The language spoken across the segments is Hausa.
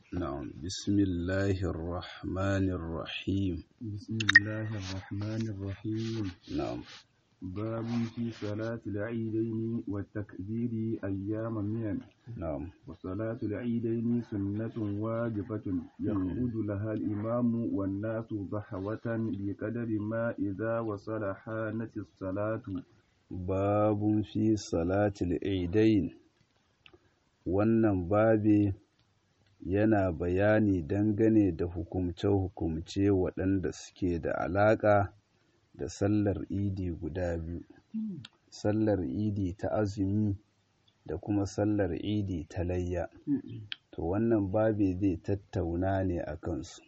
نعم بسم الله الرحمن الرحيم بسم الله الرحمن الرحيم نعم باب في صلاة العيدين والتكبير أيام منن نعم وصلاة العيدين سنة واجبة يخرج لها الإمام والناس ضحوة بقدر ما إذا وصل حانت الصلاة باب في صلاة العيدين wannan babi yana bayani dangane da hukumce-hukumce waɗanda suke da alaƙa da sallar idi guda biyu sallar idi ta azumi da kuma sallar idi ta layya to wannan babi zai tattauna ne a kansu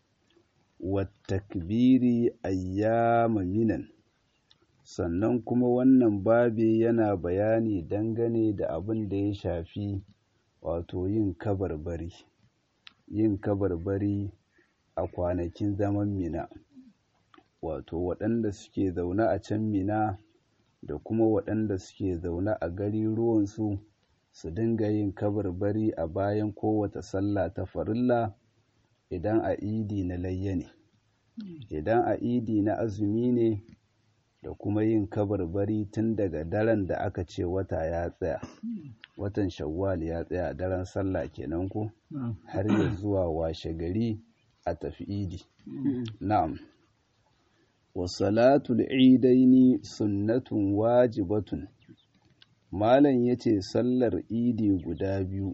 wattakbiri ayyama minan sannan kuma wannan babi yana bayani dangane da abin da ya shafi wato yin kabarbari yin kabarbari a kwanakin zaman mina wato waɗanda suke zaune a can mina da kuma waɗanda suke zaune a gari ruwansu su dinga yin kabarbari a bayan kowace sallah ta farilla idan a idi na layya ne idan a idi na azumi ne da kuma yin kabarbari tun daga daren da aka ce wata ya tsaya watan shawwal ya tsaya daren sallah kenan ko har ya zuwa washe gari a tafi idi na'am wa salatul idaini sunnatun wajibatun malam yace sallar idi guda biyu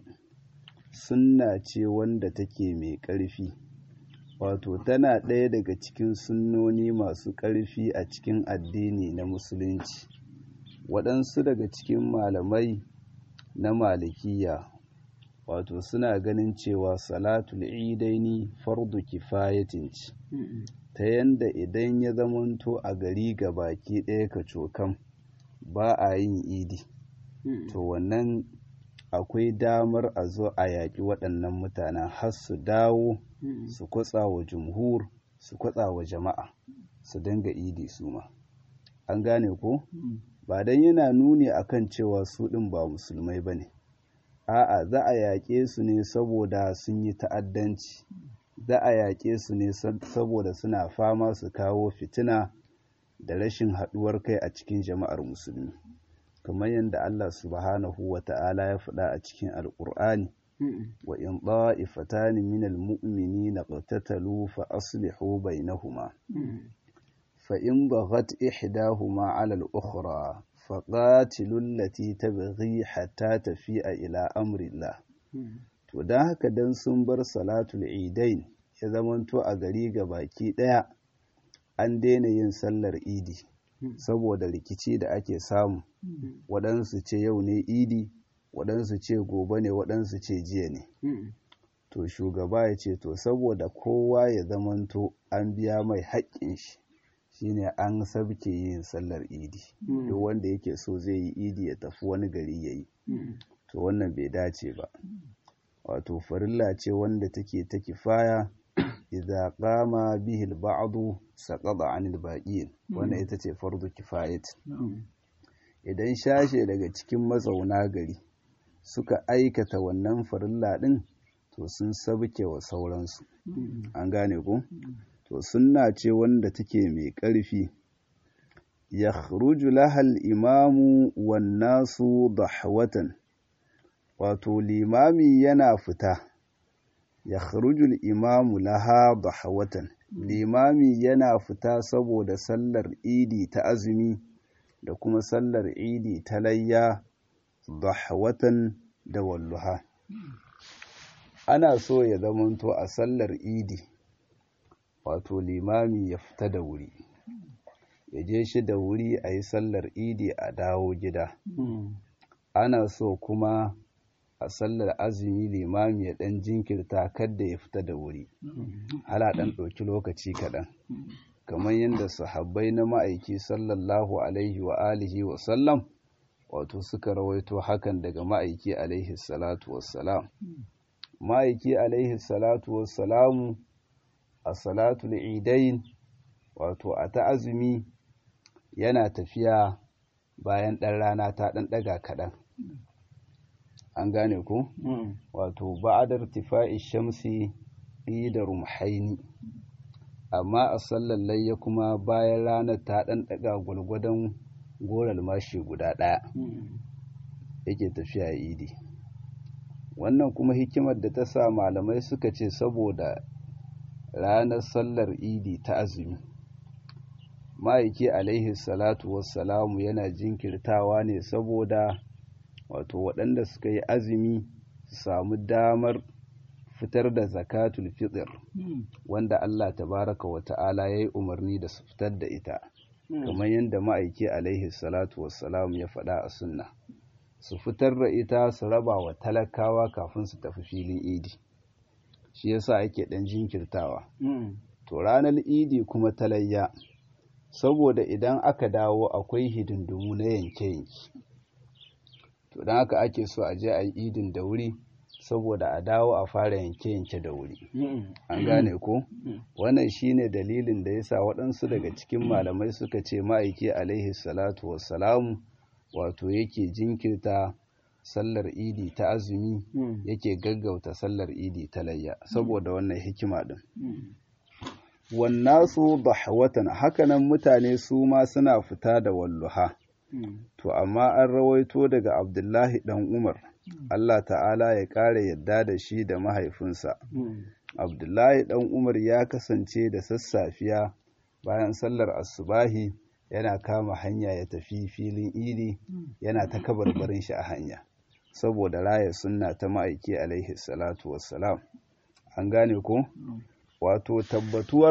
sunna ce wanda take mai ƙarfi wato tana ɗaya daga cikin sunnoni masu ƙarfi a cikin addini na musulunci waɗansu daga cikin malamai na malikiya wato suna ganin cewa salatul idaini fardu kifayatin ce ta yanda idan ya zamanto a gari ga baki ɗaya ka cokan ba a yin idi to wannan akwai damar a zo a yaƙi waɗannan mutanen har su dawo su kwatsa wa jumhur su kwatsa wa jama'a su dinga idi su ma an gane ko ba don yana nuni akan cewa su ɗin ba musulmai ba ne a'a za a yaƙe su ne saboda sun yi ta'addanci za a yaƙe su ne saboda suna fama su kawo fitina da rashin haɗuwar kai a cikin jama'ar musulmi kamar yadda Allah subhanahu wa ta'ala ya faɗa a cikin alƙur'ani wa in ɗa'ifatani minal mu'minina qatatalu fa aslihu bainahuma fa in baghat ihdahuma 'ala al-ukhra fa qatilu allati tabghi hatta tafi'a ila amrillah to dan haka dan sun bar salatul idain ya zamanto a gari ga baki ɗaya an daina yin sallar idi saboda rikici da ake samu waɗansu ce yau ne idi waɗansu ce gobe ne waɗansu ce jiya ne to shugaba ya ce to saboda kowa ya zamanto an biya mai haƙƙin shi shine an sabke yin sallar idi duk wanda yake so zai yi idi ya tafi wani gari ya yi to wannan bai dace ba wato farilla ce wanda take ta kifaya idza qama bihi al-ba'd saqada 'anil baqin wannan ita ce fardu kifayat idan shashe daga cikin mazauna gari suka aikata wannan farilla din to sun sabke wa sauransu an gane ko to sunna ce wanda take mai ƙarfi yakhruju laha al-imamu wan nasu dahwatan wato limami yana fita ya kharujul imamu laha dahawatan limami yana fita saboda sallar idi ta azumi da kuma sallar idi ta layya dahawatan da walluha ana so ya zamanto a sallar idi wato limami ya fita da wuri ya je shi da wuri a yi sallar idi a dawo gida ana so kuma a sallar azumi limami ya ɗan jinkirta kadda ya fita da wuri hala ɗan ɗauki lokaci kaɗan kamar yadda sahabbai na ma'aiki sallallahu alaihi wa alihi wa sallam wato suka rawaito hakan daga ma'aiki alaihi salatu wassalam ma'aiki alaihi salatu wassalamu a salatul idain wato a ta azumi yana tafiya bayan ɗan rana ta ɗan ɗaga kaɗan an gane ko wato ba'adar tifa'i shamsi da rumhaini amma a sallar layya kuma bayan ranar ta ɗan ɗaga gwalgwadon goral mashi guda ɗaya yake tafiya idi wannan kuma hikimar da ta sa malamai suka ce saboda ranar sallar idi ta azumi ma'aiki alaihi salatu wassalamu yana jinkirtawa ne saboda wato waɗanda suka yi azumi su samu damar fitar da zakatul fitr wanda Allah tabaraka wa ta'ala ya yi umarni da su fitar da ita kamar yadda ma'aiki alaihi salatu wassalamu ya faɗa a sunna su fitar da ita su raba wa talakawa kafin su tafi filin idi shi yasa ake ɗan jinkirtawa to ranar idi kuma talayya saboda idan aka dawo akwai hidindimu na yanke-yanke to don haka ake so a je a yi idin da wuri saboda a dawo a fara yanke-yanke da wuri an gane ko wannan shine dalilin da yasa waɗansu daga cikin malamai suka ce ma'aiki alaihi salatu wassalamu wato yake jinkirta sallar idi ta azumi yake gaggauta sallar idi ta layya saboda wannan hikima din wannasu dahwatan hakanan mutane su ma suna fita da walluha to amma an rawaito daga abdullahi dan umar Allah ta'ala ya ƙara yadda da shi da mahaifinsa abdullahi dan umar ya kasance da sassafiya bayan sallar asubahi yana kama hanya ya tafi filin idi yana ta kabarbarin shi a hanya saboda raya sunna ta ma'aiki alaihi salatu wassalam an gane ko wato tabbatuwar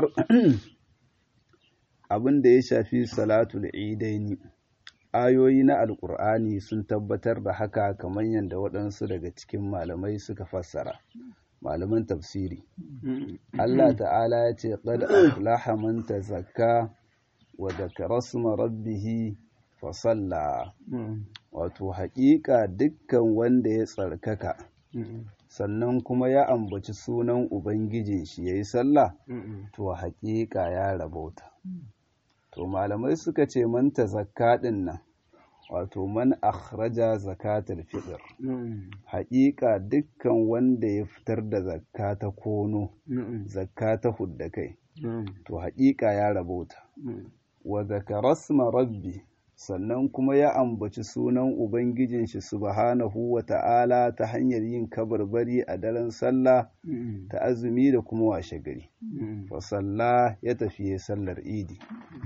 abin da ya shafi salatul idaini ayoyi na alkur'ani sun tabbatar da haka kamar yadda waɗansu daga cikin malamai suka fassara malaman tafsiri Allah ta'ala ya ce qad aflaha man tazakka wa dhakara isma rabbih fa salla wato haƙiƙa dukkan wanda ya tsarkaka sannan kuma ya ambaci sunan ubangijin shi yayi sallah to haƙiƙa ya rabauta to malamai suka ce man tazakka din nan wato man akhraja zakatul fitr haƙiƙa dukkan wanda ya fitar da zakka ta kono zakka ta hudda kai to haƙiƙa ya rabauta wa zakarasma rabbi sannan kuma ya ambaci sunan ubangijin shi subhanahu wa ta'ala ta hanyar yin kabarbari a daren sallah ta azumi da kuma washe gari fa sallah ya tafiye sallar idi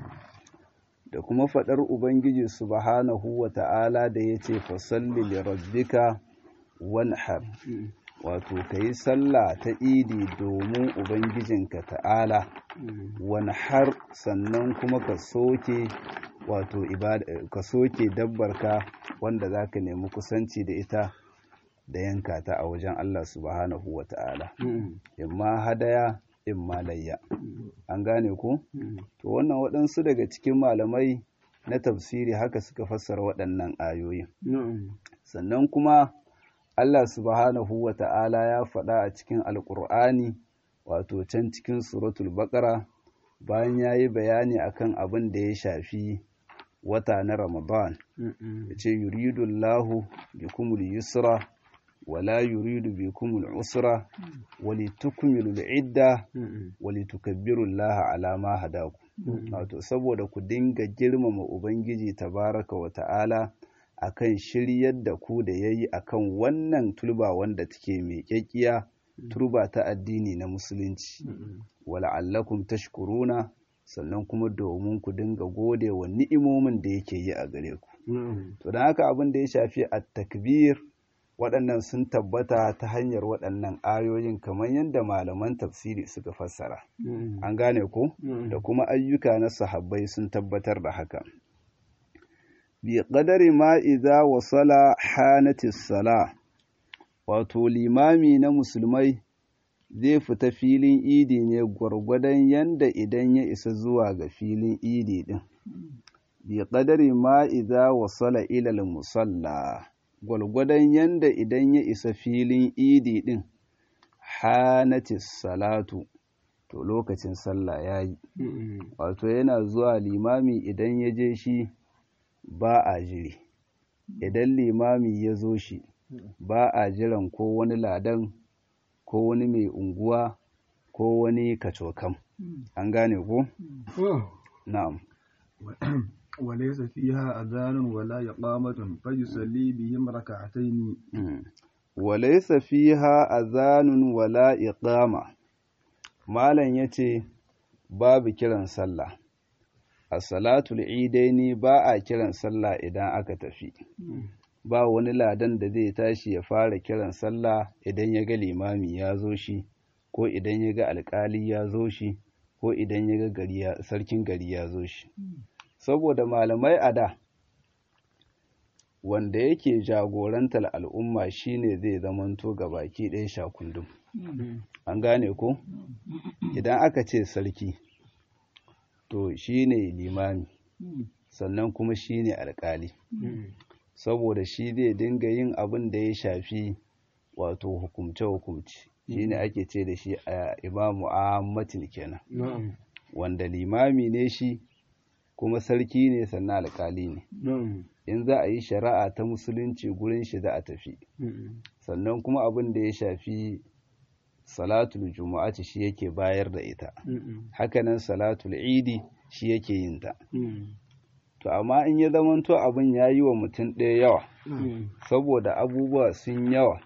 da kuma faɗar Ubangiji subhanahu wa ta'ala da ya ce fasalli li rabbika wanhar wato ka yi sallah ta idi domin Ubangijinka ta'ala wanhar sannan kuma ka soke wato ka soke dabbarka wanda za ka nemi kusanci da ita da yanka ta a wajen Allah subhanahu wa ta'ala imma hadaya in malayya an gane ku to wannan waɗansu daga cikin malamai na tafsiri haka suka fassara waɗannan ayoyin sannan kuma Allah subhanahu wa ta'ala ya faɗa a cikin alƙur'ani wato can cikin suratul baƙara bayan ya yi bayani akan abin da ya shafi wata na ramadan ya ce yuridullahu bikumul yusra ولا يريد بكم العسرة ولتكملوا العدة ولتكبروا الله على ما هداكم wato saboda ku dinga girmama ubangiji tabaraka wa ta'ala akan shiryar da ku da yayi akan wannan tulba wanda take mai kyakkiya turba ta addini na musulunci wala'allakum tashkuruna sannan kuma domin ku dinga gode wa ni'imomin da yake yi a gare ku to don haka abin da ya shafi at-takbir waɗannan sun tabbata ta hanyar waɗannan ayoyin kamar yadda malaman tafsiri suka fassara an gane ko da kuma ayyuka na sahabbai sun tabbatar da haka bi qadari ma idza wasala hanatis sala wato limami na musulmai zai fita filin idi ne gwargwadon yanda idan ya isa zuwa ga filin idi din bi qadari ma idza wasala ila musalla gwalgwadon yanda idan ya isa filin idi ɗin hanatis salatu to lokacin sallah ya yi wato yana zuwa limami idan ya je shi ba a jiri idan limami ya zo shi ba a jiran ko wani ladan ko wani mai unguwa ko wani kacokam an gane ko na'am وليس فيها أذان ولا إقامة فيصلي بهم ركعتين وليس فيها أذان ولا إقامة malam yace babu kiran sallah a salatul idaini ba a kiran sallah idan aka tafi ba wani ladan da zai tashi ya fara kiran sallah idan ya ga limami ya zo shi ko idan ya ga alkali ya zo shi ko idan ya ga sarkin gari ya zo shi saboda malamai a da wanda yake jagorantar al'umma shine zai zamanto ga baki ɗaya shakundum an gane ko idan aka ce sarki to shine limami sannan kuma shine alkali saboda shi zai dinga yin abin da ya shafi wato hukumce-hukumce shine ake ce da shi a imamu ahmadin kenan wanda limami ne shi kuma sarki ne sannan alkali ne in za a yi shari'a ta musulunci gurin shi za a tafi sannan kuma abin da ya shafi salatul juma'ati shi yake bayar da ita hakanan salatul idi shi yake yin ta to amma in ya zamanto abin ya yi wa mutum ɗaya yawa saboda abubuwa sun yawa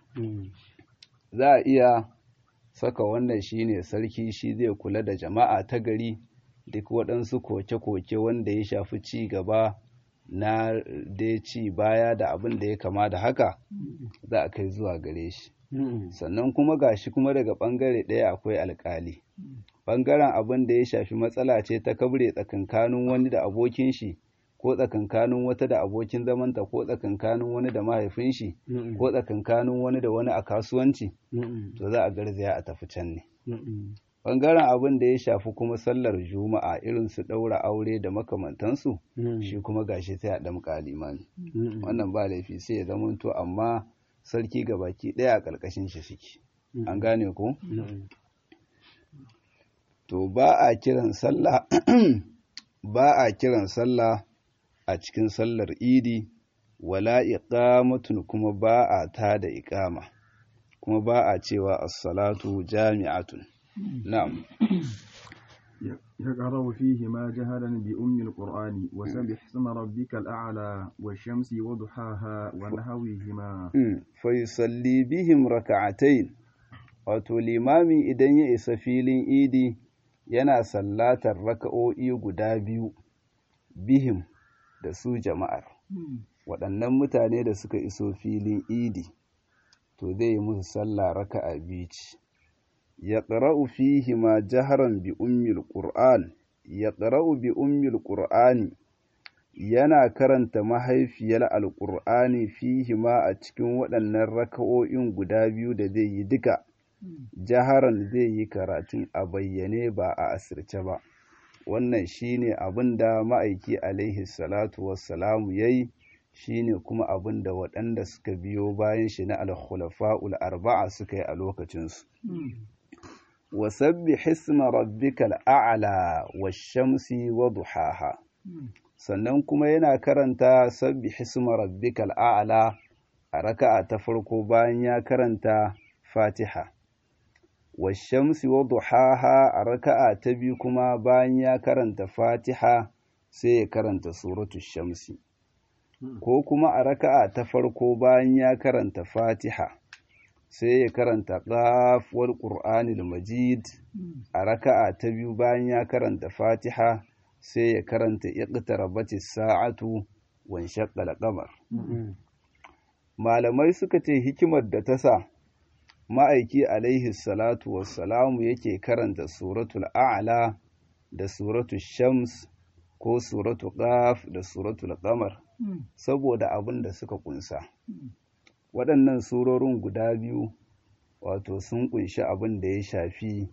za a iya saka wannan shine sarki shi zai kula da jama'a ta gari duk waɗansu koke-koke wanda ya shafi ci gaba na dai ci baya da abin da ya kama da haka za a kai zuwa gare shi sannan kuma gashi kuma daga ɓangare ɗaya akwai alƙali ɓangaren abin da ya shafi matsala ce ta kabre tsakankanin wani da abokin shi ko tsakankanin wata da abokin zamanta ko tsakankanin wani da mahaifin shi ko tsakankanin wani da wani a kasuwanci to za a garzaya a tafi can ne ɓangaren abin da ya shafi kuma sallar juma'a irin su ɗaura aure da makamantansu shi kuma gashi sai a ɗamƙa limami wannan ba laifi sai ya zamanto amma sarki ga baki ɗaya a ƙarƙashin shi suke an gane ko to ba a kiran sallah ba a kiran sallah a cikin sallar idi wala iqamatun kuma ba a tada iqama kuma ba a cewa as-salatu jami'atun na'am يقرأ فيهما جهرا بأم القرآن وسبح اسم ربك الأعلى والشمس وضحاها ونحوهما فيصلي بهم ركعتين wato limami idan ya isa filin idi yana sallatar raka'o'i guda biyu bihim da su jama'ar waɗannan mutane da suka iso filin idi to zai yi musu sallah raka'a biyu ce ya ƙara'u fihi ma jaharan bi ummil ƙur'an ya ƙara'u bi ummil ƙur'ani yana karanta mahaifiyar alƙur'ani fihi ma a cikin waɗannan raka'o'in guda biyu da zai yi duka jaharan zai yi karatun a bayyane ba a asirce ba wannan shine abin da ma'aiki alaihi salatu wassalamu ya yi shine kuma abin da waɗanda suka biyo bayan shi na alkhulafa'ul arba'a suka yi a lokacinsu wasabbi hisma rabbikal a'la wash-shamsi wa duhaha sannan kuma yana karanta sabbi hisma rabbikal a'la a raka'a ta farko bayan ya karanta fatiha wash-shamsi wa duhaha a raka'a ta biyu kuma bayan ya karanta fatiha sai ya karanta suratu shamsi ko kuma a raka'a ta farko bayan ya karanta fatiha sai ya karanta ƙafuwar ƙur'anil majid a raka'a ta biyu bayan ya karanta fatiha sai ya karanta iqtarabati sa'atu wan shaqqal qamar malamai suka ce hikimar da ta sa ma'aiki alaihi salatu wassalamu yake karanta suratul a'la da suratul shams ko suratul qaf da suratul qamar saboda abin da suka kunsa waɗannan surorin guda biyu wato sun kunshi abin da ya shafi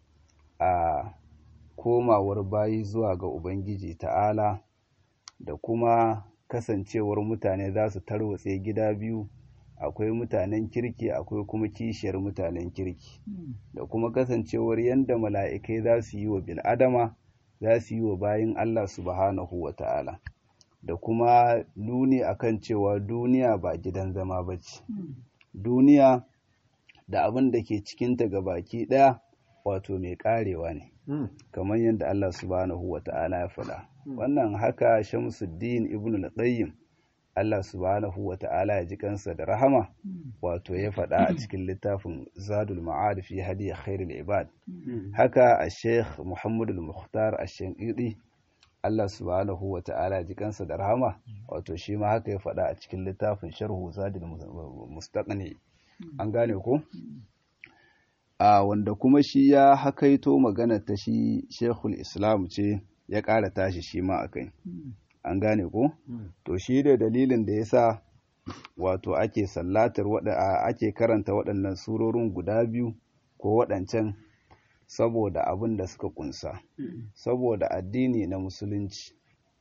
a komawar bayi zuwa ga ubangiji ta'ala da kuma kasancewar mutane za su tarwatse gida biyu akwai mutanen kirki akwai kuma kishiyar mutanen kirki da kuma kasancewar yadda mala'ikai za su yi wa bil'adama za su yi wa bayin Allah subhanahu wa ta'ala da kuma nuni akan cewa duniya ba gidan zama ba ce duniya da abin da ke cikinta ga baki ɗaya wato mai ƙarewa ne kamar yadda Allah subhanahu wa ta'ala ya faɗa wannan haka shamsuddin ibn al-qayyim Allah subhanahu wa ta'ala ya ji kansa da rahama wato ya faɗa a cikin littafin zadul ma'ad fi hadiya khairul ibad haka a sheikh muhammad al-mukhtar ash-shanqidi Allah subhanahu wa ta'ala ya ji kansa da rahama wato shi ma haka ya faɗa a cikin littafin sharhu zadul mustaqni an gane ko a wanda kuma shi ya hakaito magana ta shi shekul islam ce ya ƙara tashi shi ma akai an gane ko to shi da dalilin da yasa wato ake sallatar wada ake karanta waɗannan surorin guda biyu ko waɗancan saboda abin da suka kunsa saboda addini na musulunci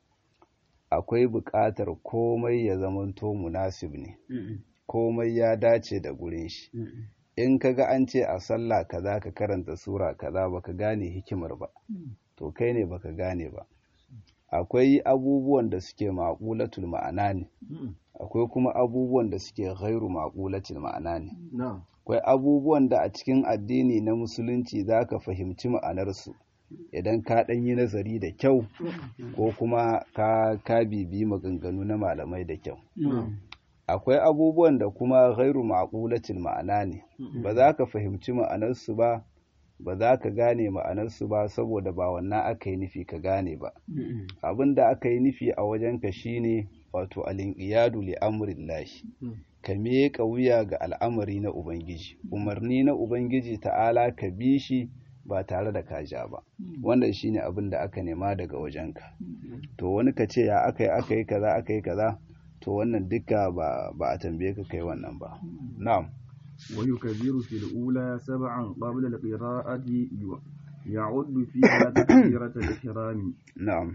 akwai buƙatar komai ya zamanto munasib ne komai ya dace da gurin shi in ka ga an ce a sallah kaza ka karanta sura kaza baka gane hikimar ba to kai ne baka gane ba akwai abubuwan da suke maƙulatul ma'ana ne akwai kuma abubuwan da suke ghairu maƙulatul ma'ana ne akwai abubuwan da a cikin addini na musulunci za ka fahimci ma'anarsu idan ka ɗan yi nazari da kyau ko kuma ka ka bibi maganganu na malamai da kyau akwai abubuwan da kuma ghairu maƙulatul ma'ana ne ba za ka fahimci ma'anarsu ba ba za ka gane ma'anarsu ba saboda ba wannan aka yi nufi ka gane ba abin da aka yi nufi a wajenka shine wato alinƙiyadu li amrillahi ka miƙa wuya ga al'amari na ubangiji umarni na ubangiji ta'ala ka bi shi ba tare da kaja ba wannan shine abin da aka nema daga wajenka to wani ka ce ya aka yi aka yi kaza aka yi kaza to wannan duka ba a tambaye ka kai wannan ba na'am ويكبر في الأولى سبعا قبل القراءة يعد فيها تكبيرة الإحرام نعم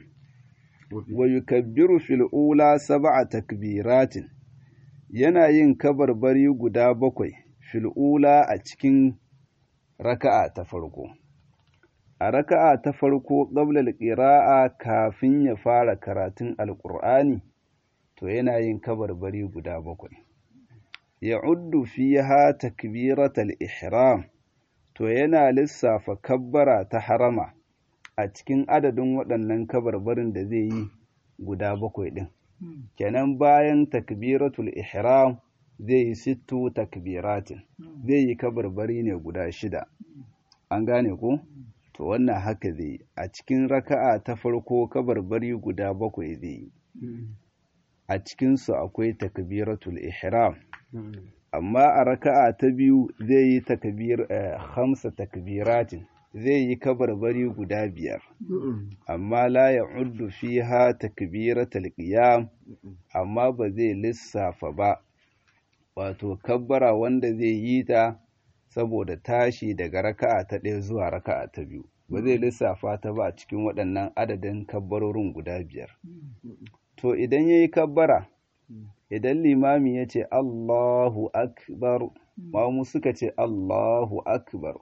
ويكبر في الأولى سبع تكبيرات yana yin kabarbari guda bakwai fil'ula a cikin raka'a ta farko a raka'a ta farko ƙablal ƙira'a kafin ya fara karatun alƙur'ani to yana yin kabarbari guda bakwai ya'uddu fiha takbiratal ihram to yana lissafa kabbara ta harama a cikin adadin waɗannan kabarbarin da zai yi guda bakwai ɗin kenan bayan takbiratul ihram zai yi sittu takbiratin zai yi kabarbari ne guda shida an gane ko to wannan haka zai yi a cikin raka'a ta farko kabarbari guda bakwai zai yi a cikinsu akwai takbiratul ihram amma a raka'a ta biyu zai yi takbir hamsa takbiratin zai yi kabarbari guda biyar amma la ya uddu fiha takbiratul qiyam amma ba zai lissafa ba wato kabbara wanda zai yi ta saboda tashi daga raka'a ta ɗaya zuwa raka'a ta biyu ba zai lissafa ta ba a cikin waɗannan adadin kabbarorin guda biyar to idan ya yi kabbara idan limami ya ce Allahu akbar mamu suka ce Allahu akbar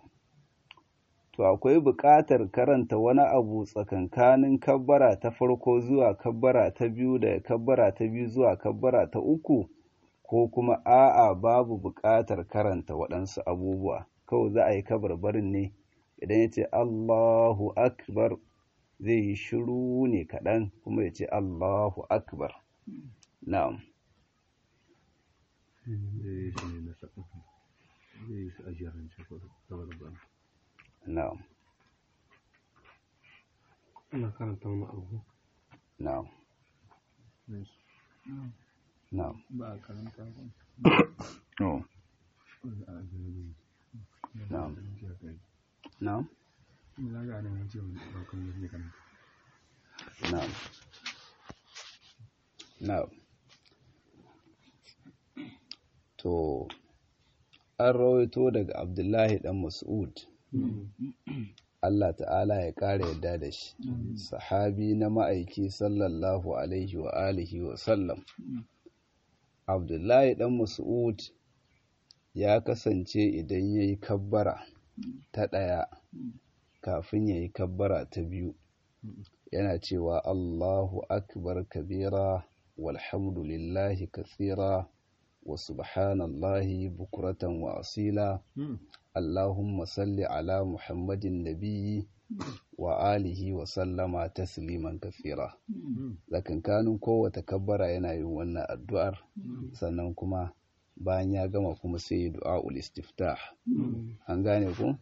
to akwai buƙatar karanta wani abu tsakankanin kabbara ta farko zuwa kabbara ta biyu da kabbara ta biyu zuwa kabbara ta uku ko kuma a'a babu buƙatar karanta waɗansu abubuwa kawai za a yi kabarbarin ne idan ya ce Allahu akbar zai yi shiru ne kaɗan kuma ya ce Allahu akbar na'am na'am ina karanta wani abu na'am na'am ba a karanta ba oh na'am na'am na ga nan ce ba kan yi karanta na'am na'am to an rawaito daga abdullahi dan mas'ud Allah ta'ala ya ƙara yadda da shi sahabi na ma'aiki sallallahu alaihi wa alihi wa sallam abdullahi dan mas'ud ya kasance idan ya yi kabbara ta ɗaya kafin ya yi kabbara ta biyu yana cewa Allahu akbar kabira walhamdulillahi kathira wa subhanallahi bukuratan wa asila Allahumma salli ala Muhammadin nabiyyi wa alihi wa sallama tasliman kathira zakankanin kowace kabbara yana yin wannan addu'ar sannan kuma bayan ya gama kuma sai du'a'ul istiftah an gane ku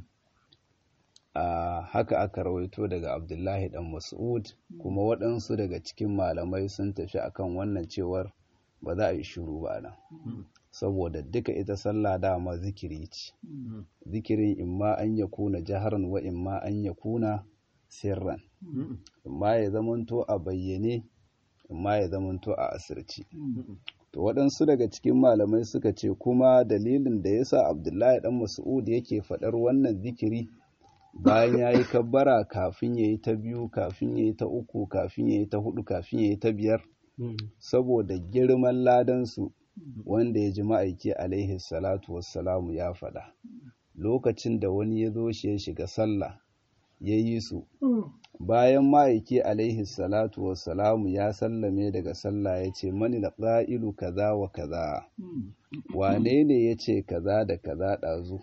a haka aka rawaito daga abdullahi dan mas'ud kuma waɗansu daga cikin malamai sun tafi akan wannan cewar ba za a yi shiru ba nan saboda duka ita sallah dama zikiri ce zikirin imma an ya kuna jaharan wa imma an ya kuna sirran imma ya zamanto a bayyane imma ya zamanto a asirci to waɗansu daga cikin malamai suka ce kuma dalilin da yasa abdullahi dan mas'ud yake faɗar wannan zikiri bayan ya yi kabbara kafin ya yi ta biyu kafin ya yi ta uku kafin ya yi ta hudu kafin ya yi ta biyar saboda girman ladansu wanda ya ji ma'aiki alaihi salatu wassalamu ya faɗa lokacin da wani ya zo shi ya shiga sallah ya yi su bayan ma'aiki alaihi salatu wassalamu ya sallame daga sallah ya ce mani da ƙa'ilu kaza wa kaza wane ne ya ce kaza da kaza ɗazu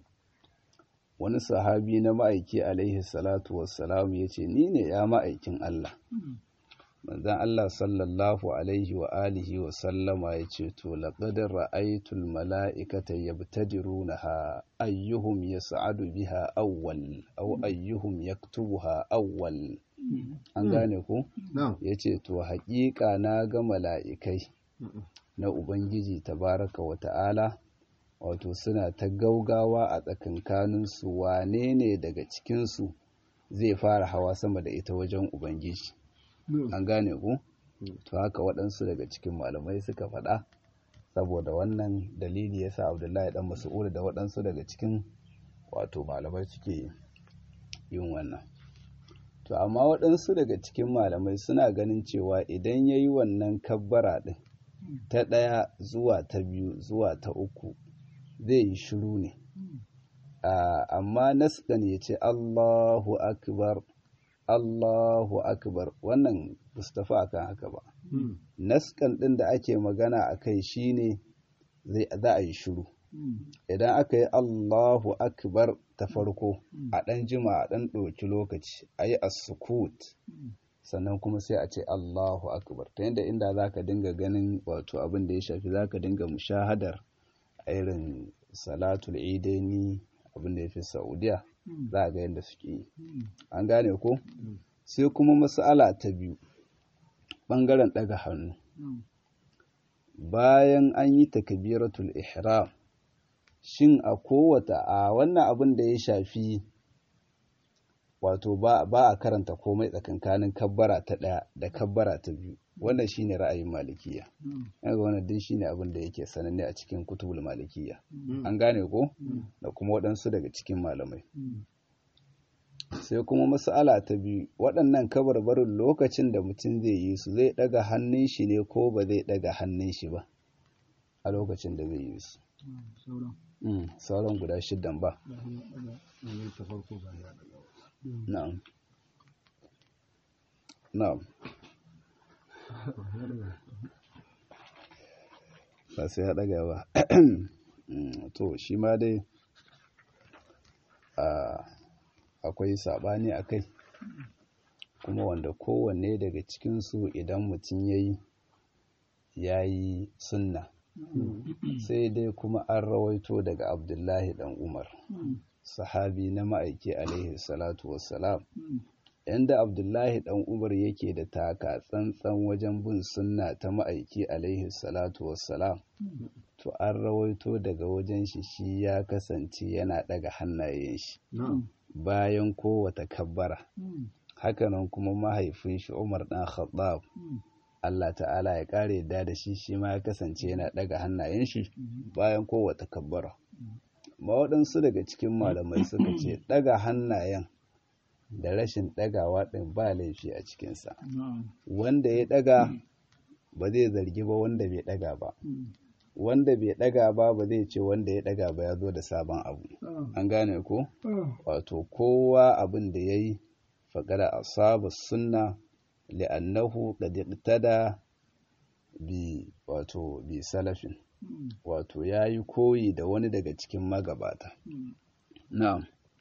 wani sahabi na ma'aiki alaihi salatu wassalamu ya ce ni ne ya ma'aikin Allah manzan Allah sallallahu alaihi wa alihi wa sallama ya ce to laqad ra'aytul mala'ikata yabtadirunaha ayyuhum yas'adu biha awwal aw ayyuhum yaktubuha awwal an gane ku yace to haƙiƙa na ga mala'ikai na ubangiji tabaraka wa ta'ala wato suna ta gaugawa a tsakankaninsu wane ne daga cikinsu zai fara hawa sama da ita wajen ubangiji an gane ku to haka waɗansu daga cikin malamai suka faɗa saboda wannan dalili yasa abdullahi dan mas'ud da waɗansu daga cikin wato malamai suke yin wannan to amma waɗansu daga cikin malamai suna ganin cewa idan ya yi wannan kabbara ɗin ta ɗaya zuwa ta biyu zuwa ta uku zai yi shiru ne amma naskan ya ce Allahu akbar Allahu akbar wannan Mustafa akan haka ba naskan ɗin da ake magana a kai shine za a yi shiru idan aka yi Allahu akbar ta farko a ɗan jima a ɗan ɗauki lokaci a yi as-sukut sannan kuma sai a ce Allahu akbar ta yadda inda za ka dinga ganin wato abin da ya shafi za ka dinga mushahadar irin salatul idaini abin da ya fi saudiya za a ga yadda suke yi an gane ko sai kuma mas'ala ta biyu ɓangaren ɗaga hannu bayan an yi takbiratul ihram shin a kowata a wannan abin da ya shafi wato ba a karanta komai tsakankanin kabbara ta ɗaya da kabbara ta biyu wannan shine ra'ayin malikiya yanzu wannan din shine abin da yake sananne a cikin kutubul malikiya an gane ko da kuma waɗansu daga cikin malamai sai kuma mas'ala ta biyu waɗannan kabarbarin lokacin da mutum zai yi su zai ɗaga hannun shi ne ko ba zai ɗaga hannun shi ba a lokacin da zai yi su sauran guda shidan ba na'am na'am ba sai ya ɗaga ba to shi ma dai akwai saɓani a kai kuma wanda kowanne daga cikinsu idan mutum ya yi ya yi sunna sai dai kuma an rawaito daga abdullahi dan umar sahabi na ma'aiki alaihi salatu wassalam yanda abdullahi dan umar yake da taka tsantsan wajen bin sunna ta ma'aiki alaihi salatu wassalam to an rawaito daga wajen shi shi ya kasance yana daga hannayen shi bayan kowata kabbara hakanan kuma mahaifin shi umar dan khattab Allah ta'ala ya kare yadda da shi shi ma ya kasance yana daga hannayen shi bayan kowata kabbara ma waɗansu daga cikin malamai suka ce daga hannayen da rashin ɗagawa ɗin ba laifi a cikinsa wanda ya ɗaga ba zai zargi ba wanda bai ɗaga ba wanda bai ɗaga ba ba zai ce wanda ya ɗaga ba ya zo da sabon abu an gane ko wato kowa abin da ya yi faqad asaba sunna li'annahu qad iqtada bi wato bi salafin wato yayi koyi da wani daga cikin magabata na'am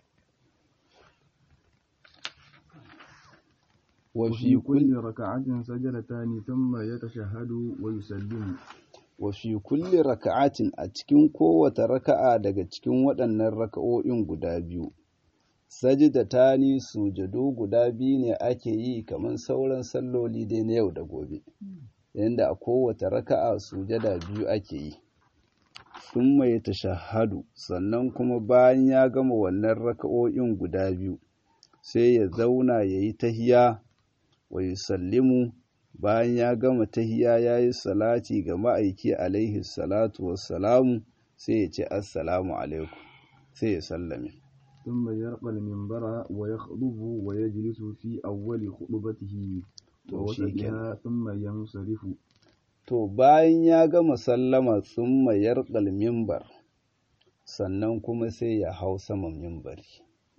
وفي كل ركعة سجدتان ثم يتشهد ويسلم wa fi kulli raka'atin a cikin kowace raka'a daga cikin waɗannan raka'o'in guda biyu sajidatani sujadu guda biyu ne ake yi kamar sauran salloli dai na yau da gobe yanda a kowace raka'a sujada biyu ake yi sun mai tashahadu sannan kuma bayan ya gama wannan raka'o'in guda biyu sai ya zauna ya yi tahiya wa yusallimu bayan ya gama tahiya ya yi salati ga ma'aiki alaihi salatu wassalamu sai ya ce assalamu alaikum sai ya sallame ثم يرقى المنبر ويخطب ويجلس في أول خطبته ووسطها ثم ينصرف to bayan ya gama sallama tsumma yarqal mimbar sannan kuma sai ya hau saman mimbari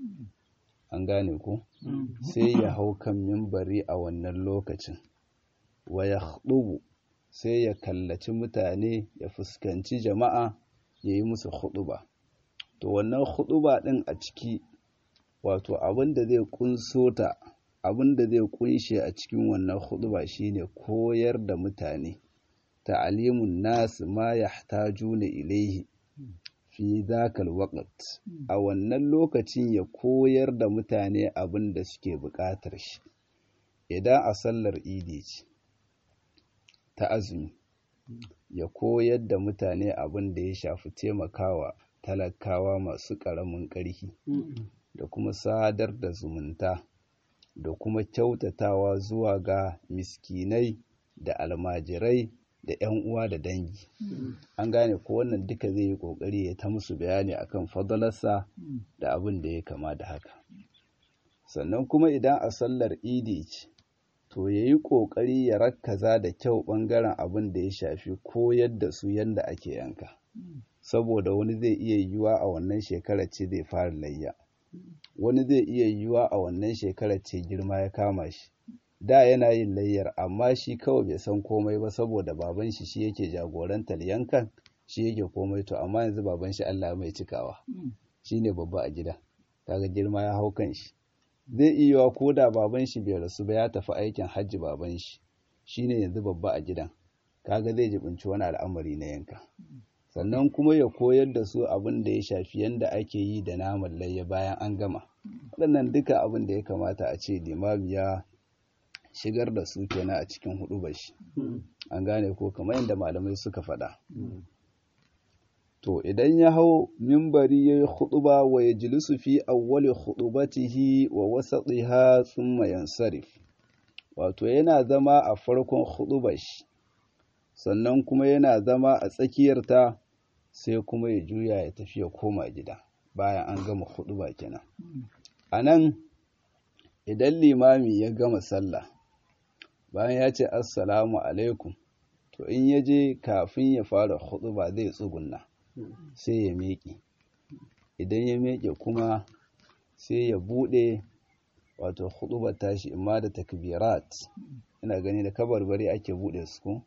an gane ku sai ya hau kan mimbari a wannan lokacin wa ya sai ya kallaci mutane ya fuskanci jama'a ya yi musu huɗuba. to wannan huɗuba ɗin a ciki wato abin da zai kunso ta abin da zai kunshe a cikin wannan huɗuba shine koyar da mutane ta'alimun nasu ma yahtajuna ilaihi fi zakal waqt a wannan lokacin ya koyar da mutane abin da suke buƙatar shi idan a sallar idi ce ta azumi ya koyar da mutane abin da ya shafi taimakawa talakawa masu ƙaramin ƙarfi da kuma sadar da zumunta da kuma kyautatawa zuwa ga miskinai da almajirai da 'yan uwa da dangi an gane ko wannan duka zai yi ƙoƙari ya ta musu bayani akan fadalarsa da abin da ya kama da haka sannan kuma idan a sallar idi ce to ya yi ƙoƙari ya rakkaza da kyau ɓangaren abin da ya shafi koyar da su yadda ake yanka saboda wani zai iya yiwuwa a wannan shekarar ce zai fara layya wani zai iya yiwuwa a wannan shekarar ce girma ya kama shi da yana yin layyar amma shi kawai bai san komai ba saboda baban shi shi yake jagorantar yankan shi yake komai to amma yanzu baban shi Allah mai cikawa shine babba a gida kaga girma ya hau kan shi zai iya ko da baban shi bai rasu ba ya tafi aikin hajji baban shi shine yanzu babba a gidan kaga zai jibinci wani al'amari na yanka sannan kuma ya koyar da su abin da ya shafi yadda ake yi da naman layya bayan an gama waɗannan duka abin da ya kamata a ce limami ya shigar da su kenan a cikin hudu bashi an gane ko kamar yadda malamai suka faɗa to idan ya hau mimbari ya yi huɗuba wa ya jilisu fi awwali hudubatihi wa wasatiha thumma yansarif wato yana zama a farkon huɗubar shi sannan kuma yana zama a tsakiyarta sai kuma ya juya ya tafi ya koma gida bayan an gama huɗuba kenan a nan idan limami ya gama sallah bayan ya ce assalamu alaikum to in ya je kafin ya fara huɗuba zai tsugunna sai ya miƙe idan ya miƙe kuma sai ya buɗe wato huɗubar tashi imma da takbirat ina gani da kabarbari ake buɗe su ko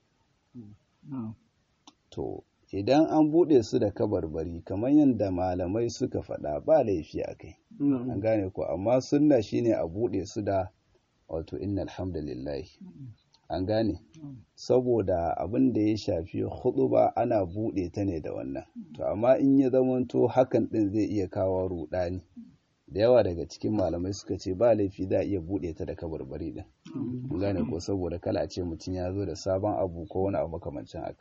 to idan an buɗe su da kabarbari kamar yadda malamai suka faɗa ba laifi a kai an gane ko amma sunna shine a buɗe su da wato inna alhamdulillah an gane saboda abin da ya shafi ba ana buɗe ta ne da wannan to amma in ya zamanto hakan ɗin zai iya kawo ruɗani da yawa daga cikin malamai suka ce ba laifi za a iya buɗe ta da kabarbari ɗin an gane ko saboda kala a ce mutum ya zo da sabon abu ko wani abu makamancin haka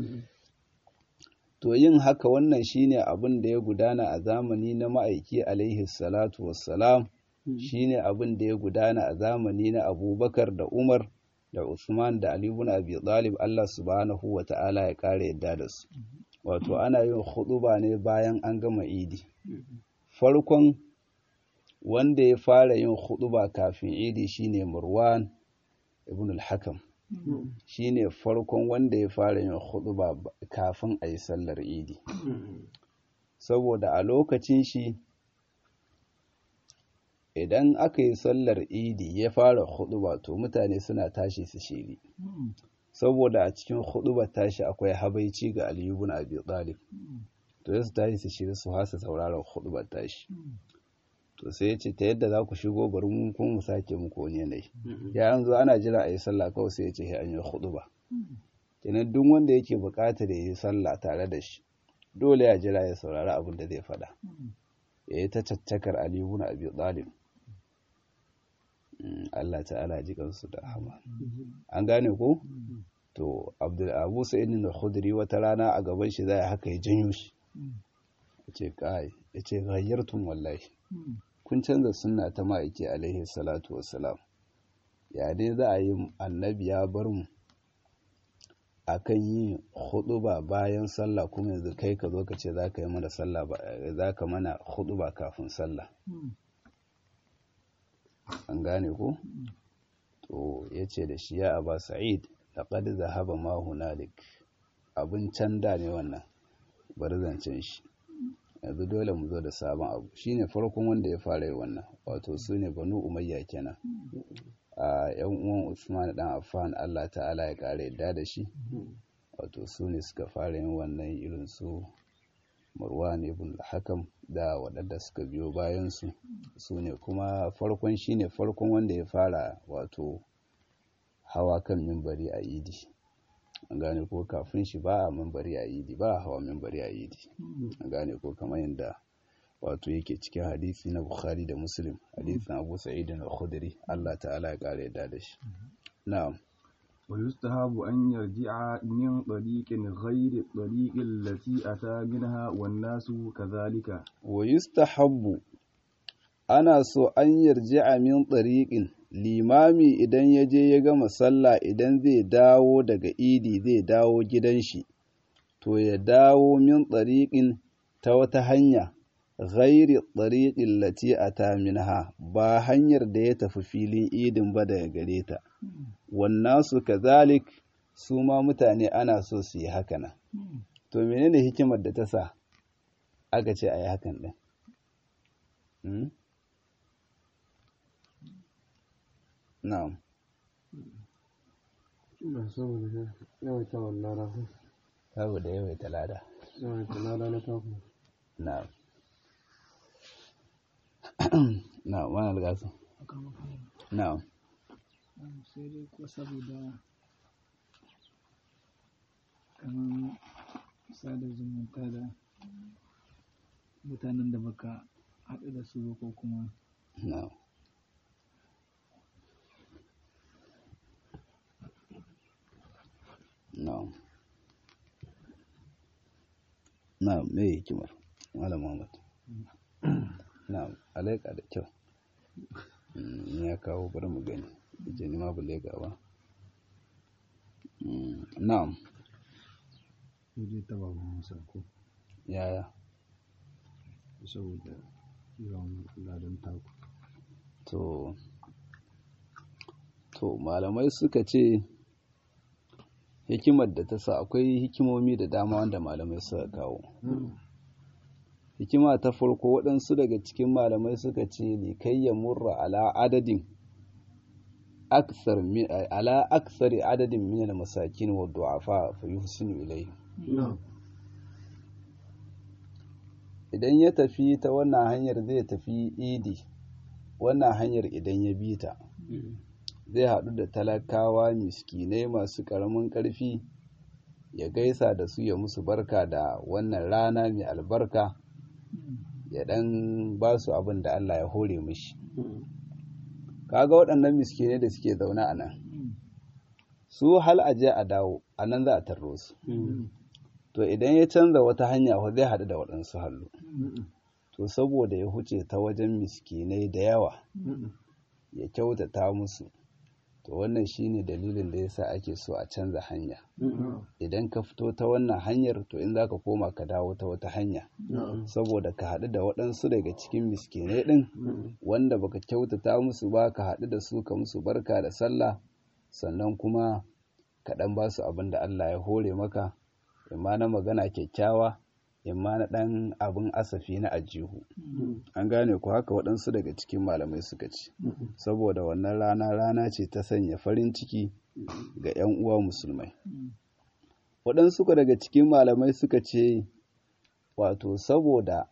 to yin haka wannan shine abin da ya gudana a zamani na ma'aiki alaihi salatu wassalam shine abin da ya gudana a zamani na abubakar da umar da usman da ali ibn abi talib Allah subhanahu wa ta'ala ya kare yadda da su wato ana yin huɗuba ne bayan an gama idi farkon wanda ya fara yin huɗuba kafin idi shine murwan ibn al-hakam shine farkon wanda ya fara yin huɗuba kafin a yi sallar idi saboda a lokacin shi idan aka yi sallar idi ya fara huɗuba to mutane suna tashi su shiri saboda a cikin huɗubar tashi akwai habaici ga aliyu ibn abi talib to sai su tashi su shiri su hasa sauraron huɗubar tashi to sai ya ce ta yadda za ku shigo bari mun kuma mu sake muku wani yanayi ya an zo ana jira a yi sallah kawai sai ya ce an yi huɗuba kenan duk wanda yake buƙatar ya yi sallah tare da shi dole ya jira ya saurari abin da zai faɗa ya yi ta caccakar Ali ibn Abi Talib Allah ta'ala ji kansu da rahama an gane ko to Abdul Abu Sa'id al-Khudri wata rana a gaban shi zai haka ya janyo shi yace kai yace ghayyartum wallahi kun canza sunna ta ma'aiki alaihi salatu wassalam ya dai za a yi annabi ya bar mu akan yi huɗuba bayan sallah kuma yanzu kai ka zo ka ce za ka yi mana sallah za ka mana huɗuba kafin sallah an gane ko to ya ce da shi ya aba sa'id laqad zahaba ma hunalik abin can da ne wannan bari zancen shi yanzu dole mu zo da sabon abu shine farkon wanda ya fara yi wannan wato su ne banu umayya kenan a yan uwan Usman dan Affan Allah ta'ala ya kare yadda da shi wato su ne suka fara yin wannan irin su Marwan ibn al-Hakam da waɗanda suka biyo bayan su su ne kuma farkon shine farkon wanda ya fara wato hawa kan mimbari a idi an gane ko kafin shi ba a mimbari a idi ba a hawa mimbari a idi an gane ko kamar yadda wato yake cikin hadisi na Bukhari da Muslim hadisin Abu Sa'id al-Khudri Allah ta'ala ya kare yadda da shi na'am ويستحب أن يرجع من طريق غير الطريق التي أتى منها والناس كذلك ويستحب ana so an yarji'a min tsariƙin limami idan ya je ya gama sallah idan zai dawo daga idi zai dawo gidan shi to ya dawo min tsariƙin ta wata hanya ghairi tsariƙin lati a ta minha ba hanyar da ya tafi filin idin ba daga gare ta wannan su kazalik su ma mutane ana so su yi haka nan to menene hikimar da ta sa aka ce a yi hakan ɗin na'am Ba saboda yawaita wallara ko saboda yawaita lada yawaita lada na taku. na'am na'am wani algasu na'am sai dai ko saboda kamar sada zumunta da mutanen da baka haɗu da su ba ko kuma na'am na'am na'am me hikimar malam Muhammad na'am alaika da kyau Mm, ya kawo bari mu gani je ni ma bule gawa Mm, na'am Sai ta ba mu sako yaya saboda yawan ladan taku. to to malamai suka ce hikimar da ta sa akwai hikimomi da dama wanda malamai suka kawo hikima ta farko waɗansu daga cikin malamai suka ce likai ya murra ala adadin aksar mi- ala aksari adadin min masakin wa du'afa fa yuhsinu ilayhi idan ya tafi ta wannan hanyar zai tafi idi wannan hanyar idan ya bi ta zai haɗu da talakawa miskinai masu ƙaramin ƙarfi ya gaisa da su ya musu barka da wannan rana mai albarka ya ɗan ba su abin da Allah ya hore mishi kaga waɗannan miskinai da suke zaune a nan su hal aje a dawo a nan za a tarro su to idan ya canza wata hanya fa zai haɗu da waɗansu hallu to saboda ya huce ta wajen miskinai da yawa ya kyautata musu to wannan shine dalilin da yasa ake so a canza hanya idan ka fito ta wannan hanyar to in zaka koma ka dawo ta wata hanya saboda ka haɗu da waɗansu daga cikin miskinai ɗin wanda baka kyautata musu ba ka haɗu da su ka musu barka da sallah sannan kuma ka ɗan ba su abin da Allah ya hore maka imma na magana kyakkyawa imma na ɗan abin asafi na ajihu an gane ku haka waɗansu daga cikin malamai suka ce saboda wannan rana rana ce ta sanya farin ciki ga 'yan uwa musulmai waɗansu daga cikin malamai suka ce wato saboda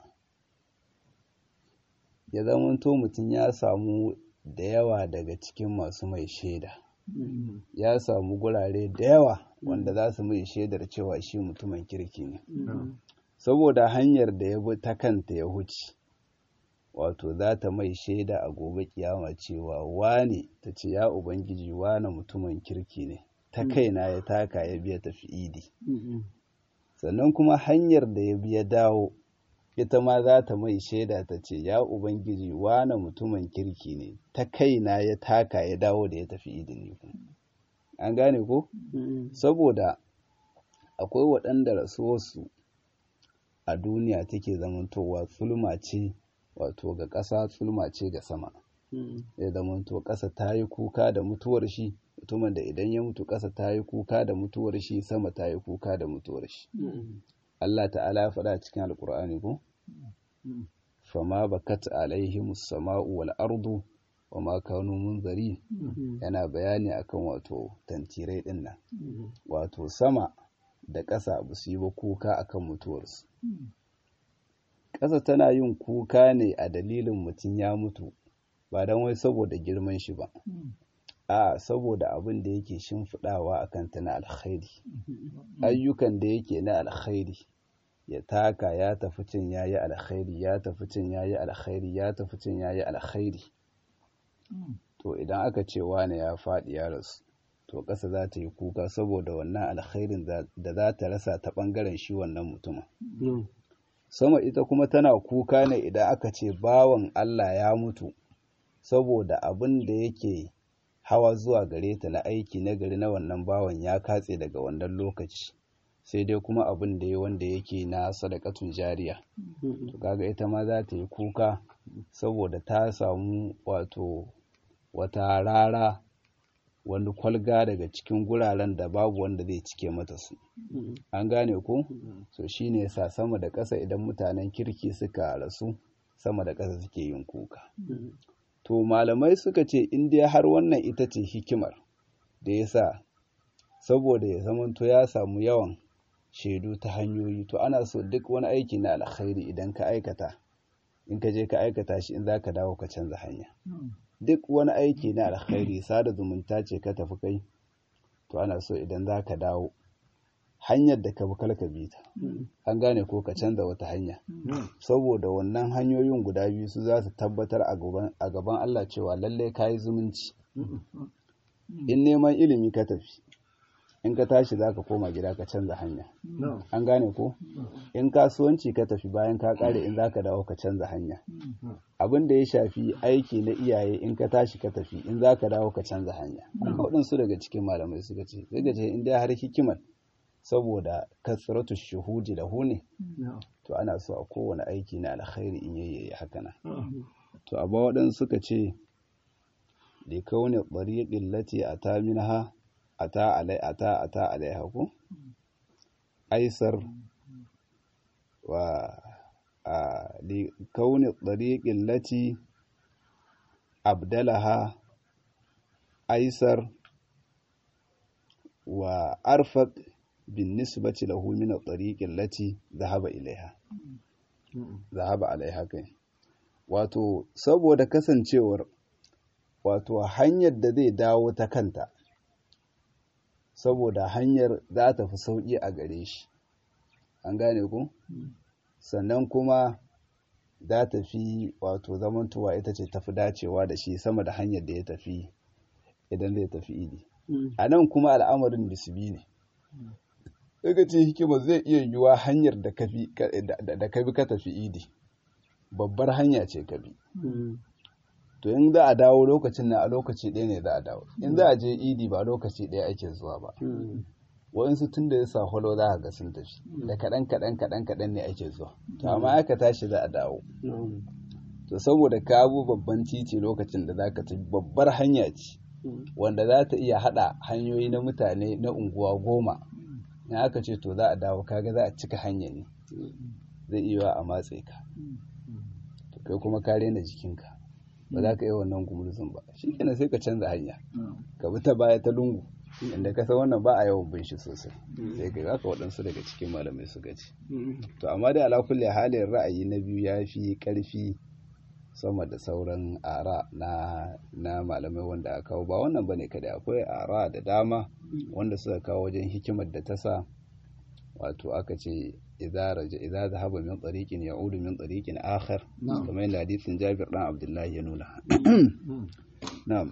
ya zamanto mutum ya samu da yawa daga cikin masu mai shaida ya samu gurare da yawa wanda za su mai shaidar cewa shi mutumin kirki ne saboda hanyar da ya bi ta kanta ya huce wato za ta mai shaida a gobe kiyama cewa wane ta ce ya ubangiji wane mutumin kirki ne ta kaina ya taka ya biya tafi idi sannan kuma hanyar da ya biya dawo ita ma za ta mai shaida ta ce ya ubangiji wane mutumin kirki ne ta kaina ya taka ya dawo da ya tafi idi ne an gane ko saboda akwai waɗanda rasuwarsu a duniya take zamantowa tsulma ce wato ga ƙasa tsulma ce ga sama ya zamanto ƙasa ta yi kuka da mutuwar shi mutumin da idan ya mutu ƙasa ta yi kuka da mutuwar shi sama ta yi kuka da mutuwar shi Allah ta'ala ya faɗa cikin alƙur'ani ko fama bakat alaihim sama'u wal ardu wa ma kanu munzari yana bayani akan wato tantirai din nan wato sama da ƙasa ba su yi ba kuka akan mutuwarsu ƙasa tana yin kuka ne a dalilin mutum ya mutu ba don wai saboda girman shi ba a saboda abin da yake shimfiɗawa a kanta na alkhairi ayyukan da yake na alkhairi ya taka ya tafi cin ya yi alkhairi ya tafi cin ya yi alkhairi ya tafi cin ya yi alkhairi to idan aka ce wane ya faɗi ya rasu to ƙasa za ta yi kuka saboda wannan alkhairin da za ta rasa ta ɓangaren shi wannan mutumin sama ita kuma tana kuka ne idan aka ce bawan Allah ya mutu saboda abin da yake hawa zuwa gare ta na aiki na gari na wannan bawan ya katse daga wannan lokaci sai dai kuma abin da ya wanda yake na sadakatun jariya to kaga ita ma za ta yi kuka saboda ta samu wato wata rara wani kwalga daga cikin guraren da babu wanda zai cike mata su an gane ko so shine yasa sama da ƙasa idan mutanen kirki suka rasu sama da ƙasa suke yin kuka to malamai suka ce in dai har wannan ita ce hikimar da yasa saboda ya zamanto ya samu yawan shaidu ta hanyoyi to ana so duk wani aiki na alkhairi idan ka aikata in ka je ka aikata shi in za ka dawo ka canza hanya duk wani aiki na alkhairi sada zumunta ce ka tafi kai to ana so idan za ka dawo hanyar da ka bi ka bi ta an gane ko ka canza wata hanya saboda wannan hanyoyin guda biyu su za su tabbatar a gaban Allah cewa lallai ka yi zumunci in neman ilimi ka tafi in ka tashi za ka koma gida ka canza hanya an gane ko in kasuwanci ka tafi bayan ka kare in za ka dawo ka canza hanya abin da ya shafi aiki na iyaye in ka tashi ka tafi in za ka dawo ka canza hanya waɗansu daga cikin malamai suka ce daga ce in dai har hikimar saboda kasratu shuhudi da hune to ana so a kowane aiki na alkhairi in yayi haka nan to amma waɗansu suka ce da kaune ɗariƙin lati a ta minha ata alai ata ata alaiha ko aisar wa a li kauni tariqin lati abdalaha aisar wa arfaq bin nisbati lahu min at-tariqin lati dhahaba ilaiha dhahaba alaiha kai wato saboda kasancewar wato hanyar da zai dawo ta kanta saboda hanyar za ta fi sauƙi a gare shi an gane ku sannan kuma za ta fi wato zamantowa ita ce tafi dacewa da shi sama da hanyar da ya tafi idan zai tafi idi a nan kuma al'amarin bisbi ne daga ce hikima zai iya yiwuwa hanyar da ka bi ka tafi idi babbar hanya ce ka bi to in za a dawo lokacin na a lokaci ɗaya ne za a dawo in za a je idi ba lokaci ɗaya ake zuwa ba waɗansu tun da ya sa holo za a ga sun tafi da kaɗan kaɗan kaɗan kaɗan ne ake zuwa to amma aka tashi za a dawo to saboda ka abu babban titi lokacin da za ka tafi babbar hanya ce wanda za ta iya haɗa hanyoyi na mutane na unguwa goma in aka ce to za a dawo kaga za a cika hanya ne zai iya a matse ka to kai kuma ka rena jikinka ba za ka yi wannan gumurzun ba shi kenan sai ka canza hanya ka bi ta baya ta lungu inda ka san wannan ba a yawan bin shi sosai sai ka haka waɗansu daga cikin malamai su gaci to amma dai ala kulli halin ra'ayi na biyu ya fi ƙarfi sama da sauran ara na na malamai wanda aka kawo ba wannan bane kada akwai ara da dama wanda suka kawo wajen hikimar da ta sa wato aka ce idza raja idza zahaba min tariqin ya'udu min tariqin akhar kamar yadda hadisin Jabir dan Abdullahi ya nuna na'am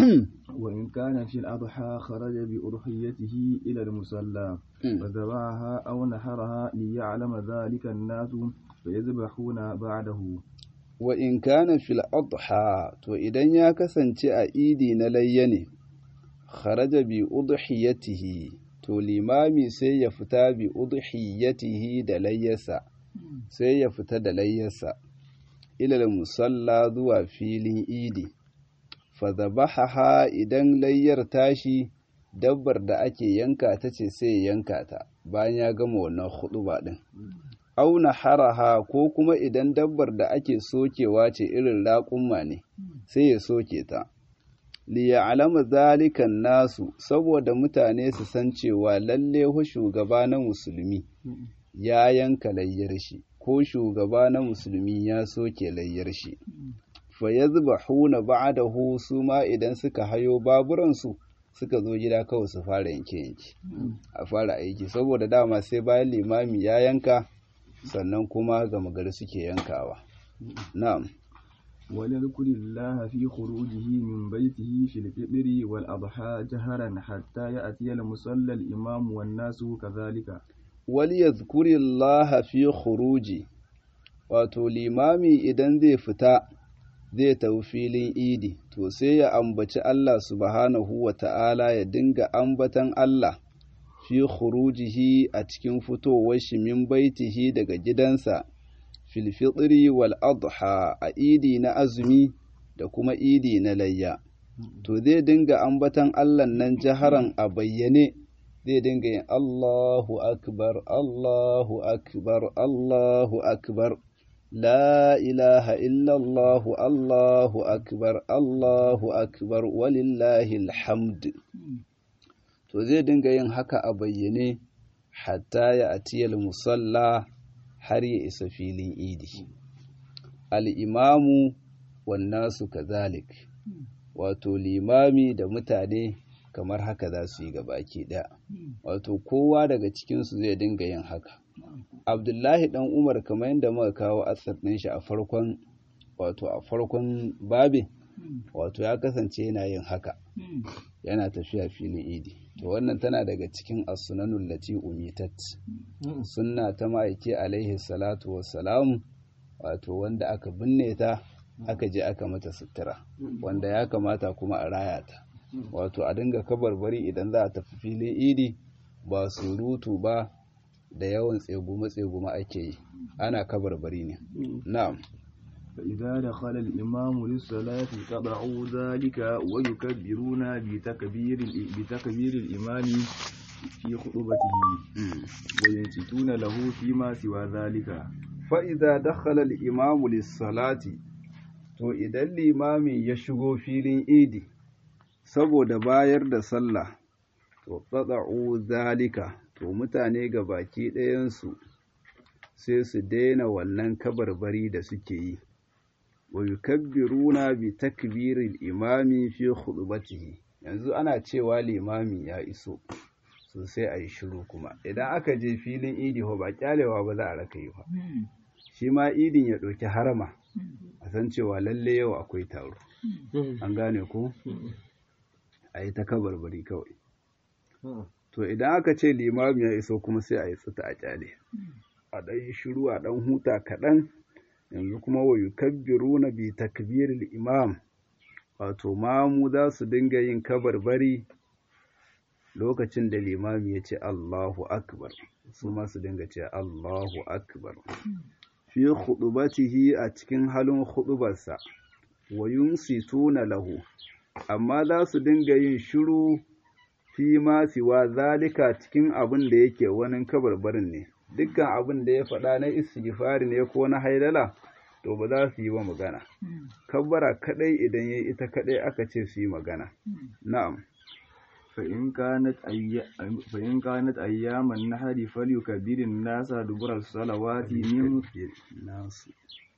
وإن كان في الأضحى خرج بأضحيته إلى المصلى فذبحها أو نحرها ليعلم ذلك الناس فيذبحون بعده wa in kana fil adha to idan ya kasance a idi na layya ne kharaja bi udhiyatihi to limami sai ya fita bi udhiyatihi da layyarsa sai ya fita da layyarsa ilal musalla zuwa filin idi fa zabahaha idan layyar tashi dabbar da ake yanka ta ce sai ya yanka ta bayan ya gama wannan huɗuba din auna haraha ko kuma idan dabbar da ake sokewa ce irin raƙumma ne sai ya soke ta liya alama zalikan nasu saboda mutane su san cewa lalle hu shugaba na musulmi ya yanka layyar shi ko shugaba na musulmi ya soke layyar shi fa yazbahuna ba'dahu su ma idan suka hayo baburansu suka zo gida kawai su fara yanke yanke a fara aiki saboda dama sai bayan limami ya yanka sannan kuma gama gari suke yankawa na'am وليذكر الله في خروجه من بيته في الفطر والأضحى جهرا حتى يأتي المصلى الإمام والناس كذلك وليذكر الله في خروجه wato limami idan zai fita zai tafi filin idi to sai ya ambaci Allah subhanahu wa ta'ala ya dinga ambatan Allah fi khurujihi a cikin fitowar shi min baitihi daga gidansa fil fitri wal adha a idi na azumi da kuma idi na layya to zai dinga ambatan Allah nan jaharan a bayyane zai dinga yin Allahu akbar Allahu akbar Allahu akbar لا إله إلا الله الله أكبر الله أكبر ولله الحمد to zai dinga yin haka a bayyane hatta ya atiyal musalla har ya isa filin idi al'imamu wannasu kazalik wato limami da mutane kamar haka za su yi gabaki ɗaya wato kowa daga cikinsu zai dinga yin haka abdullahi dan umar kamar yadda muka kawo asar ɗin shi a farkon wato a farkon babi wato ya kasance yana yin haka yana tafiya filin idi to wannan tana daga cikin as-sunanul lati umitat sunna ta ma'aiki alaihi salatu wassalam wato wanda aka binne ta aka je aka mata sutura wanda ya kamata kuma a raya ta wato a dinga kabarbari idan za a tafi filin idi ba surutu ba da yawan tsegume-tsegume ake yi ana kabarbari ne na'am فإذا دخل الإمام للصلاة قطعوا ذلك ويكبرون بتكبير بتكبير الإمام في خطبته وينصتون له فيما سوى ذلك فإذا دخل الإمام للصلاة to idan limami ya shigo filin idi saboda bayar da sallah to qata'u zalika to mutane ga baki ɗayansu sai su daina wannan kabarbari da suke yi wa yukabbiruna bi takbiril imami fi khutbatihi yanzu ana cewa limami ya iso so sai a yi shiru kuma idan aka je filin idi ba kyalewa ba za a raka yi ba shi ma idin ya ɗauki harama a san cewa lalle yau akwai taro an gane ko a yi ta kabarbari kawai to idan aka ce limami ya iso kuma sai a yi tsita a kyale a ɗan yi shiru a ɗan huta kaɗan yanzu kuma wa yukabbiruna bi takbiril imam wato mamu za su dinga yin kabarbari lokacin da limami ya ce Allahu akbar su ma su dinga ce Allahu akbar fi khudubatihi a cikin halin khudubarsa wa yunsituna lahu amma za su dinga yin shiru fi ma siwa zalika cikin abin da yake wani kabarbarin ne dukkan abin da ya faɗa na istighfari ne ko na haidala to ba za su yi wa magana kabbara kadai idan yayi ita kadai aka ce su yi magana na'am فإن كانت أي... فإن كانت أيام النحر فليكبر الناس دبر الصلوات من nasu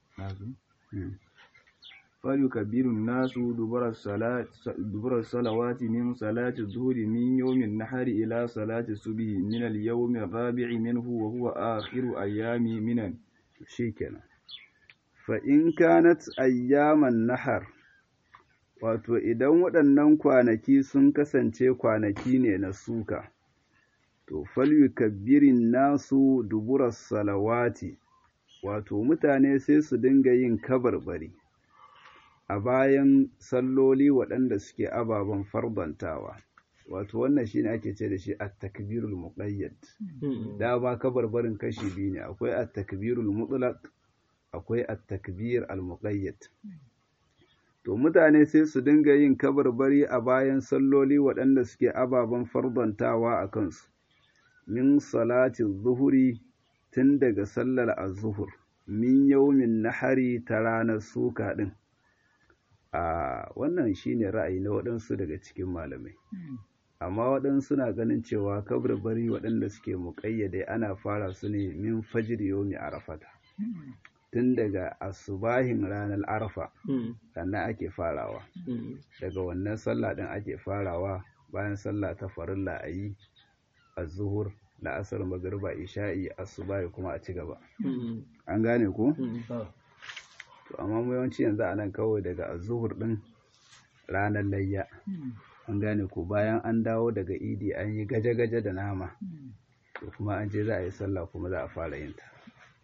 فليكبر الناس دبر الصلاة دبر الصلوات من صلاة الظهر من يوم النحر إلى صلاة الصبح من اليوم الرابع منه وهو آخر أيام من shikenan fa in kanat ayyaman nahar wato idan waɗannan kwanaki sun kasance kwanaki ne na suka to falyukabbirin nasu duburas salawati wato mutane sai su dinga yin kabarbari a bayan salloli waɗanda suke ababen farbantawa wato wannan shine ake ce da shi at-takbirul muqayyad da ba kabarbarin kashi biyu ne akwai at-takbirul mutlaq akwai at-takbir al-muqayyad to mutane sai su dinga yin kabarbari a bayan salloli waɗanda suke ababen farbantawa a kansu min salati zuhuri tun daga sallar az-zuhur min yawmin nahari ta ranar suka din a wannan shine ra'ayi na waɗansu daga cikin malamai amma waɗansu na ganin cewa kabarbari waɗanda suke muƙayyade ana fara su ne min fajir yomi arafata tun daga asubahin ranar arafa sannan ake farawa daga wannan sallah ɗin ake farawa bayan sallah ta farilla a yi azuhur la'asar magariba isha'i asubahi kuma a ci gaba an gane ku to amma mu yawanci yanzu a nan kawai daga azuhur ɗin ranar layya an gane ko bayan an dawo daga idi an yi gaje-gaje da nama to kuma an je za a yi sallah kuma za a fara yin ta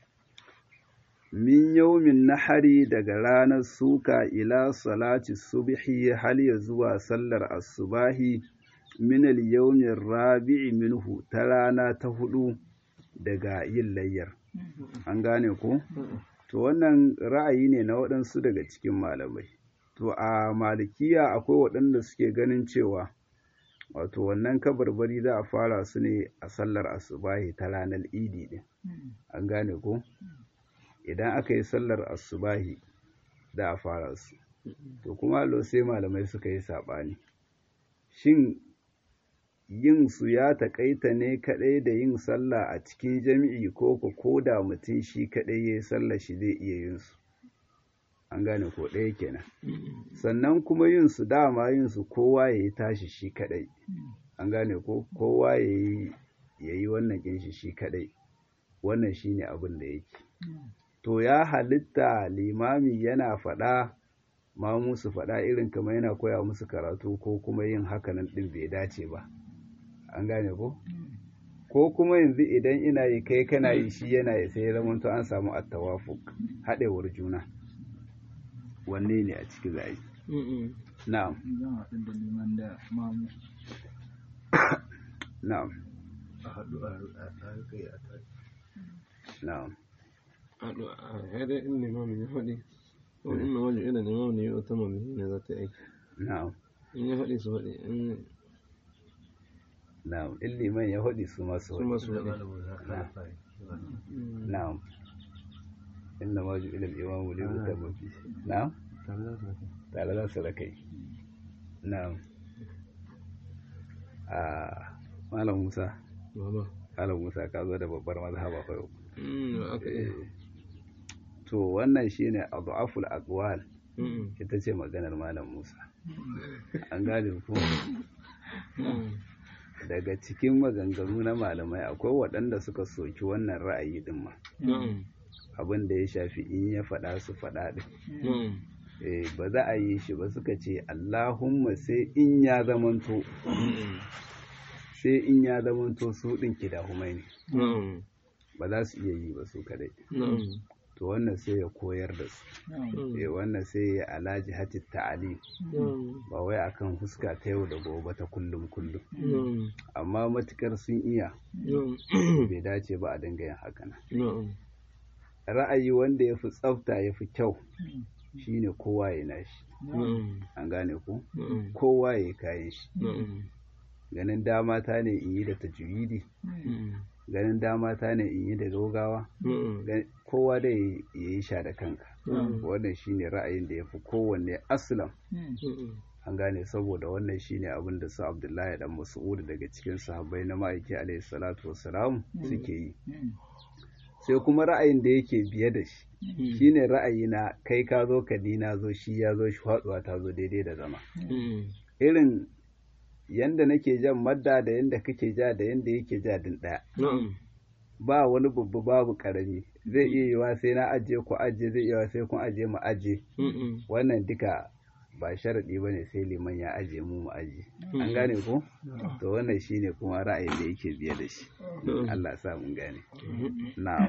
min yaumin nahari daga ranar suka ila salati subhi hal ya zuwa sallar asubahi min al-yawmin rabi'i minhu ta rana ta hudu daga yin layyar an gane ko to wannan ra'ayi ne na waɗansu daga cikin malamai to a malikiya akwai waɗanda suke ganin cewa wato wannan kabarbari za a fara su ne a sallar asubahi ta ranar idi din an gane ko idan aka yi sallar asubahi za a fara su to kuma lo sai malamai suka yi saɓani shin yin su ya taƙaita ne kaɗai da yin sallah a cikin jami'i ko ko da mutum shi kaɗai ya yi sallar shi zai iya yin su an gane ko ɗaya kenan sannan kuma yin su dama yin su kowa ya yi tashi shi kaɗai an gane ko kowa ya yi wannan kin shi shi kaɗai wannan shi ne abin da yake to ya halitta limami yana faɗa ma musu faɗa irin kamar yana koya musu karatu ko kuma yin hakanan ɗin bai dace ba an gane ko ko kuma yanzu idan ina yi kai kana yi shi yana yi sai ya zama an samu attawafuk haɗewar juna wanne ne a ciki za a yi na'am zan haɗu da liman da mamu na'am a haɗu a kai a kai na'am haɗu a haɗe in limamin ya faɗi ko in na wajen irin limamin ne ya wata mamaye ne za ta yi aiki na'am in ya faɗi su faɗi in na'am in liman ya haɗi su masu su masu haɗi faɗi na'am inna ma ju ilal imamu li yutamma fi na'am tare da su tare za su rakai na'am a malam musa baba malam musa ka zo da babbar mazhaba fa yau mm aka yi to wannan shine adhaful aqwal mm ita ce maganar malam musa an gane ku daga cikin maganganu na malamai akwai waɗanda suka soki wannan ra'ayi din ma na'am abin da ya shafi in ya faɗa su faɗa ɗin na'am eh ba za a yi shi ba suka ce Allahumma sai in ya zamanto sai in ya zamanto su ɗin kidahumai ne na'am ba za su iya yi ba su kadai na'am to wannan sai ya koyar da su eh wannan sai ya alaji hatit ta'alim na'am ba wai akan fuska ta yau da gobe ta kullum kullum na'am amma matukar sun iya na'am bai dace ba a dinga yin haka nan na'am ra'ayi wanda ya fi tsafta ya fi kyau shine kowa ya nashi na'am an gane ku na'am kowa ya kayan shi na'am ganin dama ta ne in yi da tajwidi mm ganin dama ta ne in yi da gaugawa kowa da ya yi sha da kanka wannan shine ra'ayin da ya fi kowanne aslam an gane saboda wannan shine abin da su abdullahi dan mas'ud daga cikin sahabbai na ma'aiki alaihi salatu wassalam suke yi sai kuma ra'ayin da yake biye da shi shine ra'ayi na kai ka zo ka na zo shi ya zo shi faduwa ta zo daidai da zama irin yanda nake jan madda da yanda kake ja da yanda yake ja din daya ba wani babba babu karami zai iya yiwa sai na ajiye ku ajiye zai iya sai kun ajiye mu ajiye wannan duka ba sharaɗi ba ne sai liman ya ajiye mu mu ajiye an gane ko to wannan shine kuma ra'ayin da yake biye da shi Allah sa mun gane na'am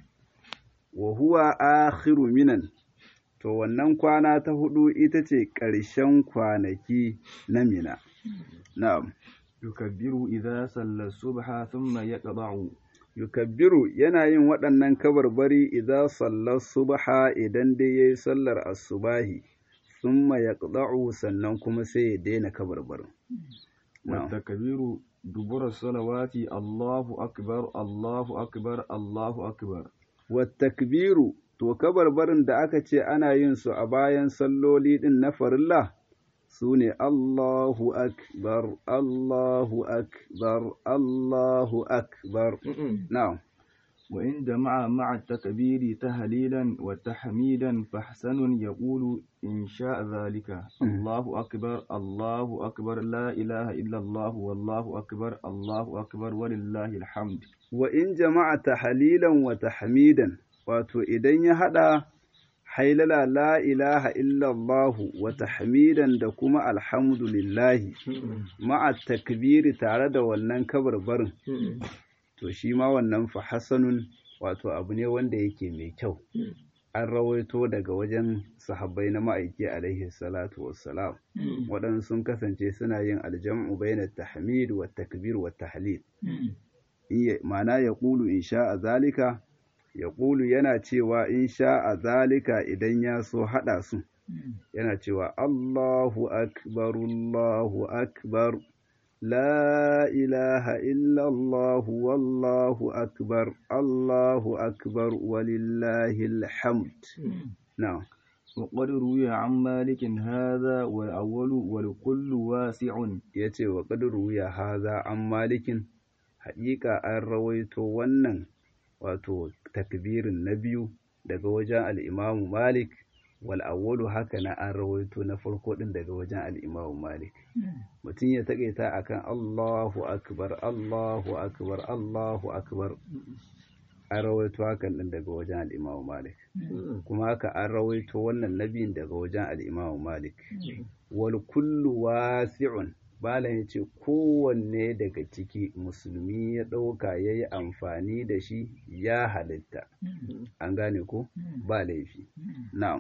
wa huwa akhiru minan to wannan kwana ta hudu ita ce ƙarshen kwanaki na mina na'am yukabbiru idza salla subha thumma yaqba'u yukabbiru yana yin waɗannan kabarbari idza salla subha idan dai yayi sallar asubahi thumma yaqda'u sannan kuma sai ya daina kabarbarin wa takbiru dubura salawati Allahu akbar Allahu akbar Allahu akbar wa takbiru to kabarbarin da aka ce ana yin su a bayan salloli din na farilla su ne Allahu akbar Allahu akbar Allahu akbar na'am وإن جمع مع التكبير تهليلا وتحميدا فحسن يقول إن شاء ذلك الله أكبر الله أكبر لا إله إلا الله والله أكبر الله أكبر ولله الحمد وإن جمع تهليلا وتحميدا wato idan ya haɗa hailala la ilaha illallahu wa tahmidan da kuma alhamdulillahi ma'a takbiri tare da wannan kabarbarin to shi ma wannan fa hasanun wato abu ne wanda yake mai kyau an rawaito daga wajen sahabbai na ma'aiki alaihi salatu wassalam waɗansu sun kasance suna yin aljam'u bainat tahmid wa takbir wa tahlil ma'ana ya ƙulu in sha a zalika ya ƙulu yana cewa in sha a zalika idan ya so haɗa su yana cewa Allahu akbar Allahu akbar la ilaha illallah wallahu akbar Allahu akbar walillahi alhamd na'am وقد روي عن مالك هذا والأول والكل واسع yace wa qad ruya haza an malikin haƙiƙa an rawaito wannan wato takbirin na biyu daga wajen al'imamu malik wal awwalu haka na an rawaito na farko din daga wajen al'imamu malik mutum ya taƙaita akan allahu akbar allahu akbar allahu akbar an rawaito hakan din daga wajen al'imamu malik kuma haka an rawaito wannan nabiyin daga wajen al'imamu malik wal kullu wasi'un Malam ya ce kowanne daga ciki musulmi ya ɗauka ya yi amfani da shi ya halitta. An gane ko? Ba laifi. Na'am.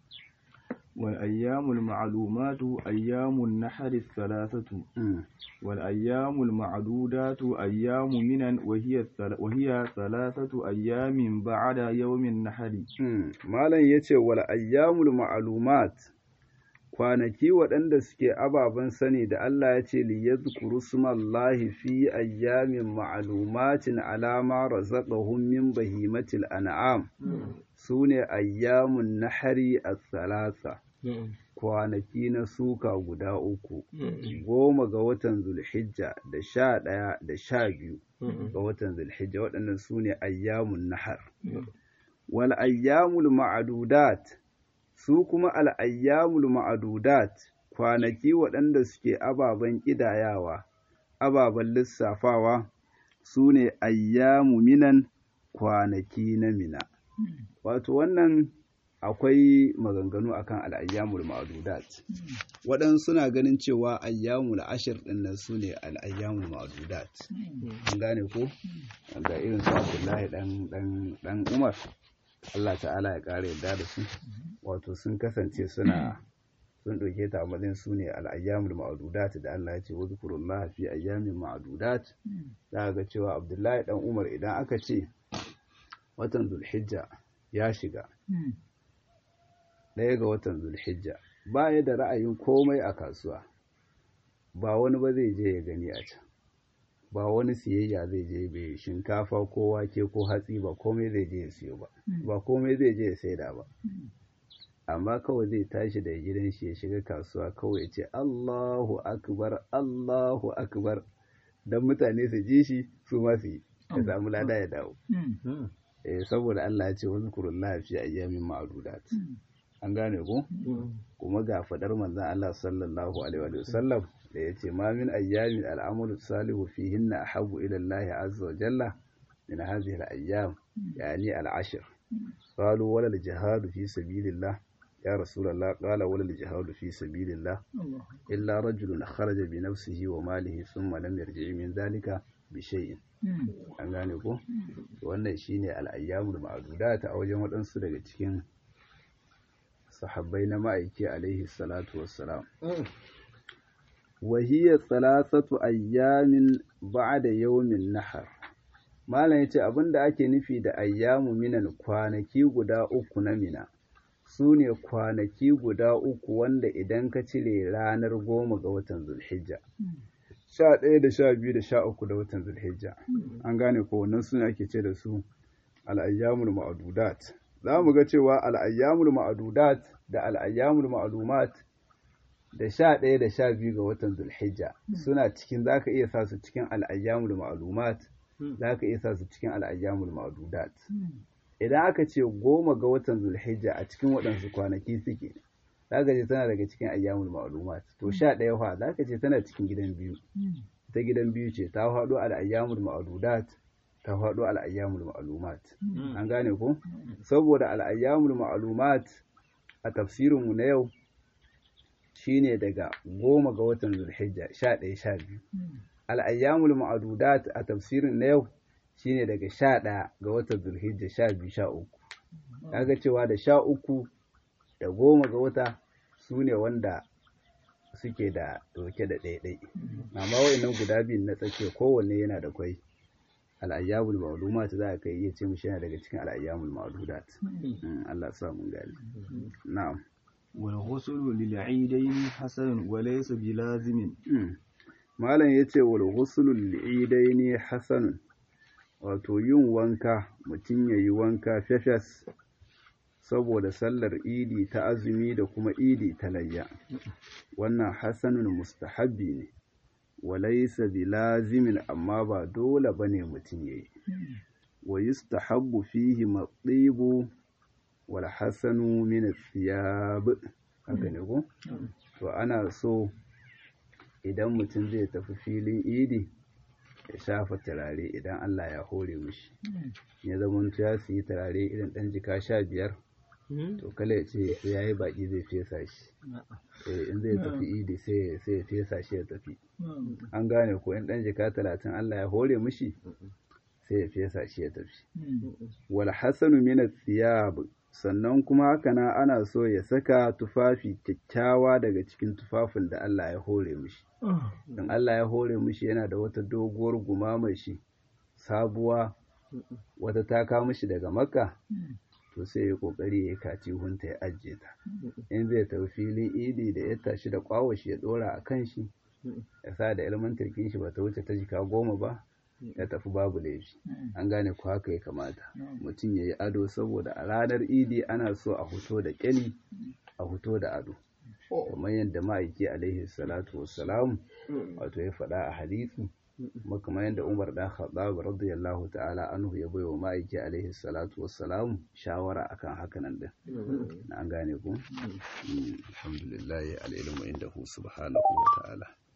والأيام المعلومات أيام النحر الثلاثة والأيام المعدودات أيام منن وهي وهي ثلاثة أيام بعد يوم النحر Malam ya ce wal ayyamul ma'lumat kwanaki waɗanda suke ababen sani da Allah ya ce liyadhkuru smallahi fi ayyamin ma'lumatin alama razaqahum min bahimatil an'am sune ayyamun nahari as-salasa kwanaki na suka guda uku goma ga watan zulhijja da sha ɗaya da sha biyu ga watan zulhijja waɗannan sune ayyamun nahar wal ayyamul ma'adudat su kuma al'ayyamul ma'adudat kwanaki waɗanda suke ababen ƙidayawa, ababen lissafawa su ne ayyamu minan kwanaki na mina. Wato wannan akwai maganganu akan al'ayyamul ma'adudat. Waɗansu suna ganin cewa ayyamul ashir ɗin nan su ne al'ayyamul ma'adudat. An gane ko? Ga irin su Abdullahi ɗan Umar. Allah ta'ala ya ƙara yadda da su wato sun kasance suna sun ɗauke ta amalin su ne al'ayyamul ma'adudat da Allah ya ce wa zikrullah fi ayyamin ma'adudat za ga cewa Abdullahi dan Umar idan aka ce watan Zulhijja ya shiga ɗaya ga watan Zulhijja ba ya da ra'ayin komai a kasuwa ba wani ba zai je ya gani a can ba wani siyayya zai je bai shinkafa ko wake ko hatsi ba komai zai je ya siyo ba ba komai zai je ya saida ba amma kawai zai tashi daga gidan shi ya shiga kasuwa kawai ya ce Allahu akbar Allahu akbar dan mutane su ji shi su ma su yi ya samu lada ya dawo eh saboda Allah ya ce wa zikrullahi fi ayyamin ma'dudat an gane ko kuma ga fadar manzon Allah sallallahu alaihi wa sallam da yace ma min ayyamin al'amalu salihu fihinna ahabbu ila Allah azza wa jalla min hadhihi al-ayyam yani al-ashr qalu wala al-jihad fi sabilillah يا رسول الله قال ولا الجهاد في سبيل الله إلا رجل خرج بنفسه وماله ثم لم يرجع من ذلك بشيء an gane ko wannan shine al'ayyamul ma'dudat a wajen waɗansu daga cikin sahabbai na ma'aiki alaihi salatu wassalam wa hiya thalathatu ayyamin ba'da yawmin nahar malam yace abinda ake nufi da ayyamu minan kwanaki guda uku na mina su ne kwanaki guda uku wanda idan ka cire ranar goma ga watan zulhijja sha ɗaya da sha biyu da sha uku da watan zulhijja an gane ko wannan suna ake ce da su al'ayyamul ma'adudat za mu ga cewa al'ayyamul ma'adudat da al'ayyamul ma'alumat da sha ɗaya da sha biyu ga watan zulhijja suna cikin za ka iya sa su cikin al'ayyamul ma'alumat za ka iya sa su cikin al'ayyamul ma'adudat idan aka ce goma ga watan zulhijja a cikin waɗansu kwanaki suke za ka ce tana daga cikin ayyamul ma'lumat to sha ɗaya fa za ka ce tana cikin gidan biyu ta gidan biyu ce ta faɗo al ayyamul ma'ludat ta faɗo al ayyamul ma'lumat an gane ko saboda al ayyamul ma'lumat a tafsirin mu na yau shine daga goma ga watan zulhijja sha ɗaya sha biyu al ayyamul ma'ludat a tafsirin na yau shine daga sha ɗaya ga watan zulhijja sha biyu sha uku kaga cewa da sha uku da goma ga wata su ne wanda suke da ɗauke da ɗaiɗai amma wa'annan guda biyun na tsakiya kowanne yana da kwai al'ayyamul ma'lumat za ka iya ce mishi yana daga cikin al'ayyamul ma'ludat Allah sa mun gani na'am wal ghusl lil eidain hasan wa laysa bilazimin malam yace wal ghusl lil eidain hasanun wato yin wanka mutum yayi wanka fefes saboda sallar idi ta azumi da kuma idi ta layya wannan hasanun mustahabbi ne walaysa bilazimin amma ba dole bane mutum yayi wa yustahabbu fihi matibu wal hasanu min athiyab haka ne ko to ana so idan mutum zai tafi filin idi ya shafa turare idan Allah ya hore mishi ya zama ya siyi turare irin ɗan jika sha biyar to kala ya ce sai ya yi baƙi zai fesa shi in zai tafi idi sai ya fesa shi ya tafi an gane ko in ɗan jika talatin Allah ya hore mishi sai ya fesa shi ya tafi wal hasanu min thiyab sannan kuma haka na ana so ya saka tufafi kyakkyawa daga cikin tufafin da Allah ya hore mishi in Allah ya hore mishi yana da wata doguwar gumamar shi sabuwa wata ta kawo mishi daga makka to sai ya kokari ya kaci hunta ya ajiye ta in zai tafi filin idi da ya tashi da kwawashi ya dora a kan shi ya sa da ilman turkin shi bata wuce ta jika goma ba ya tafi babu laifi an gane ku haka ya kamata mutum ya yi ado saboda a ranar idi ana so a fito da kyali a fito da ado kamar yadda ma'aiki alaihi salatu wassalam wato ya faɗa a hadisi kuma kamar yadda umar da khattab radiyallahu ta'ala anhu ya bai wa ma'aiki alaihi salatu wassalam shawara akan hakanan din an gane ku alhamdulillah al-ilmu indahu subhanahu wa ta'ala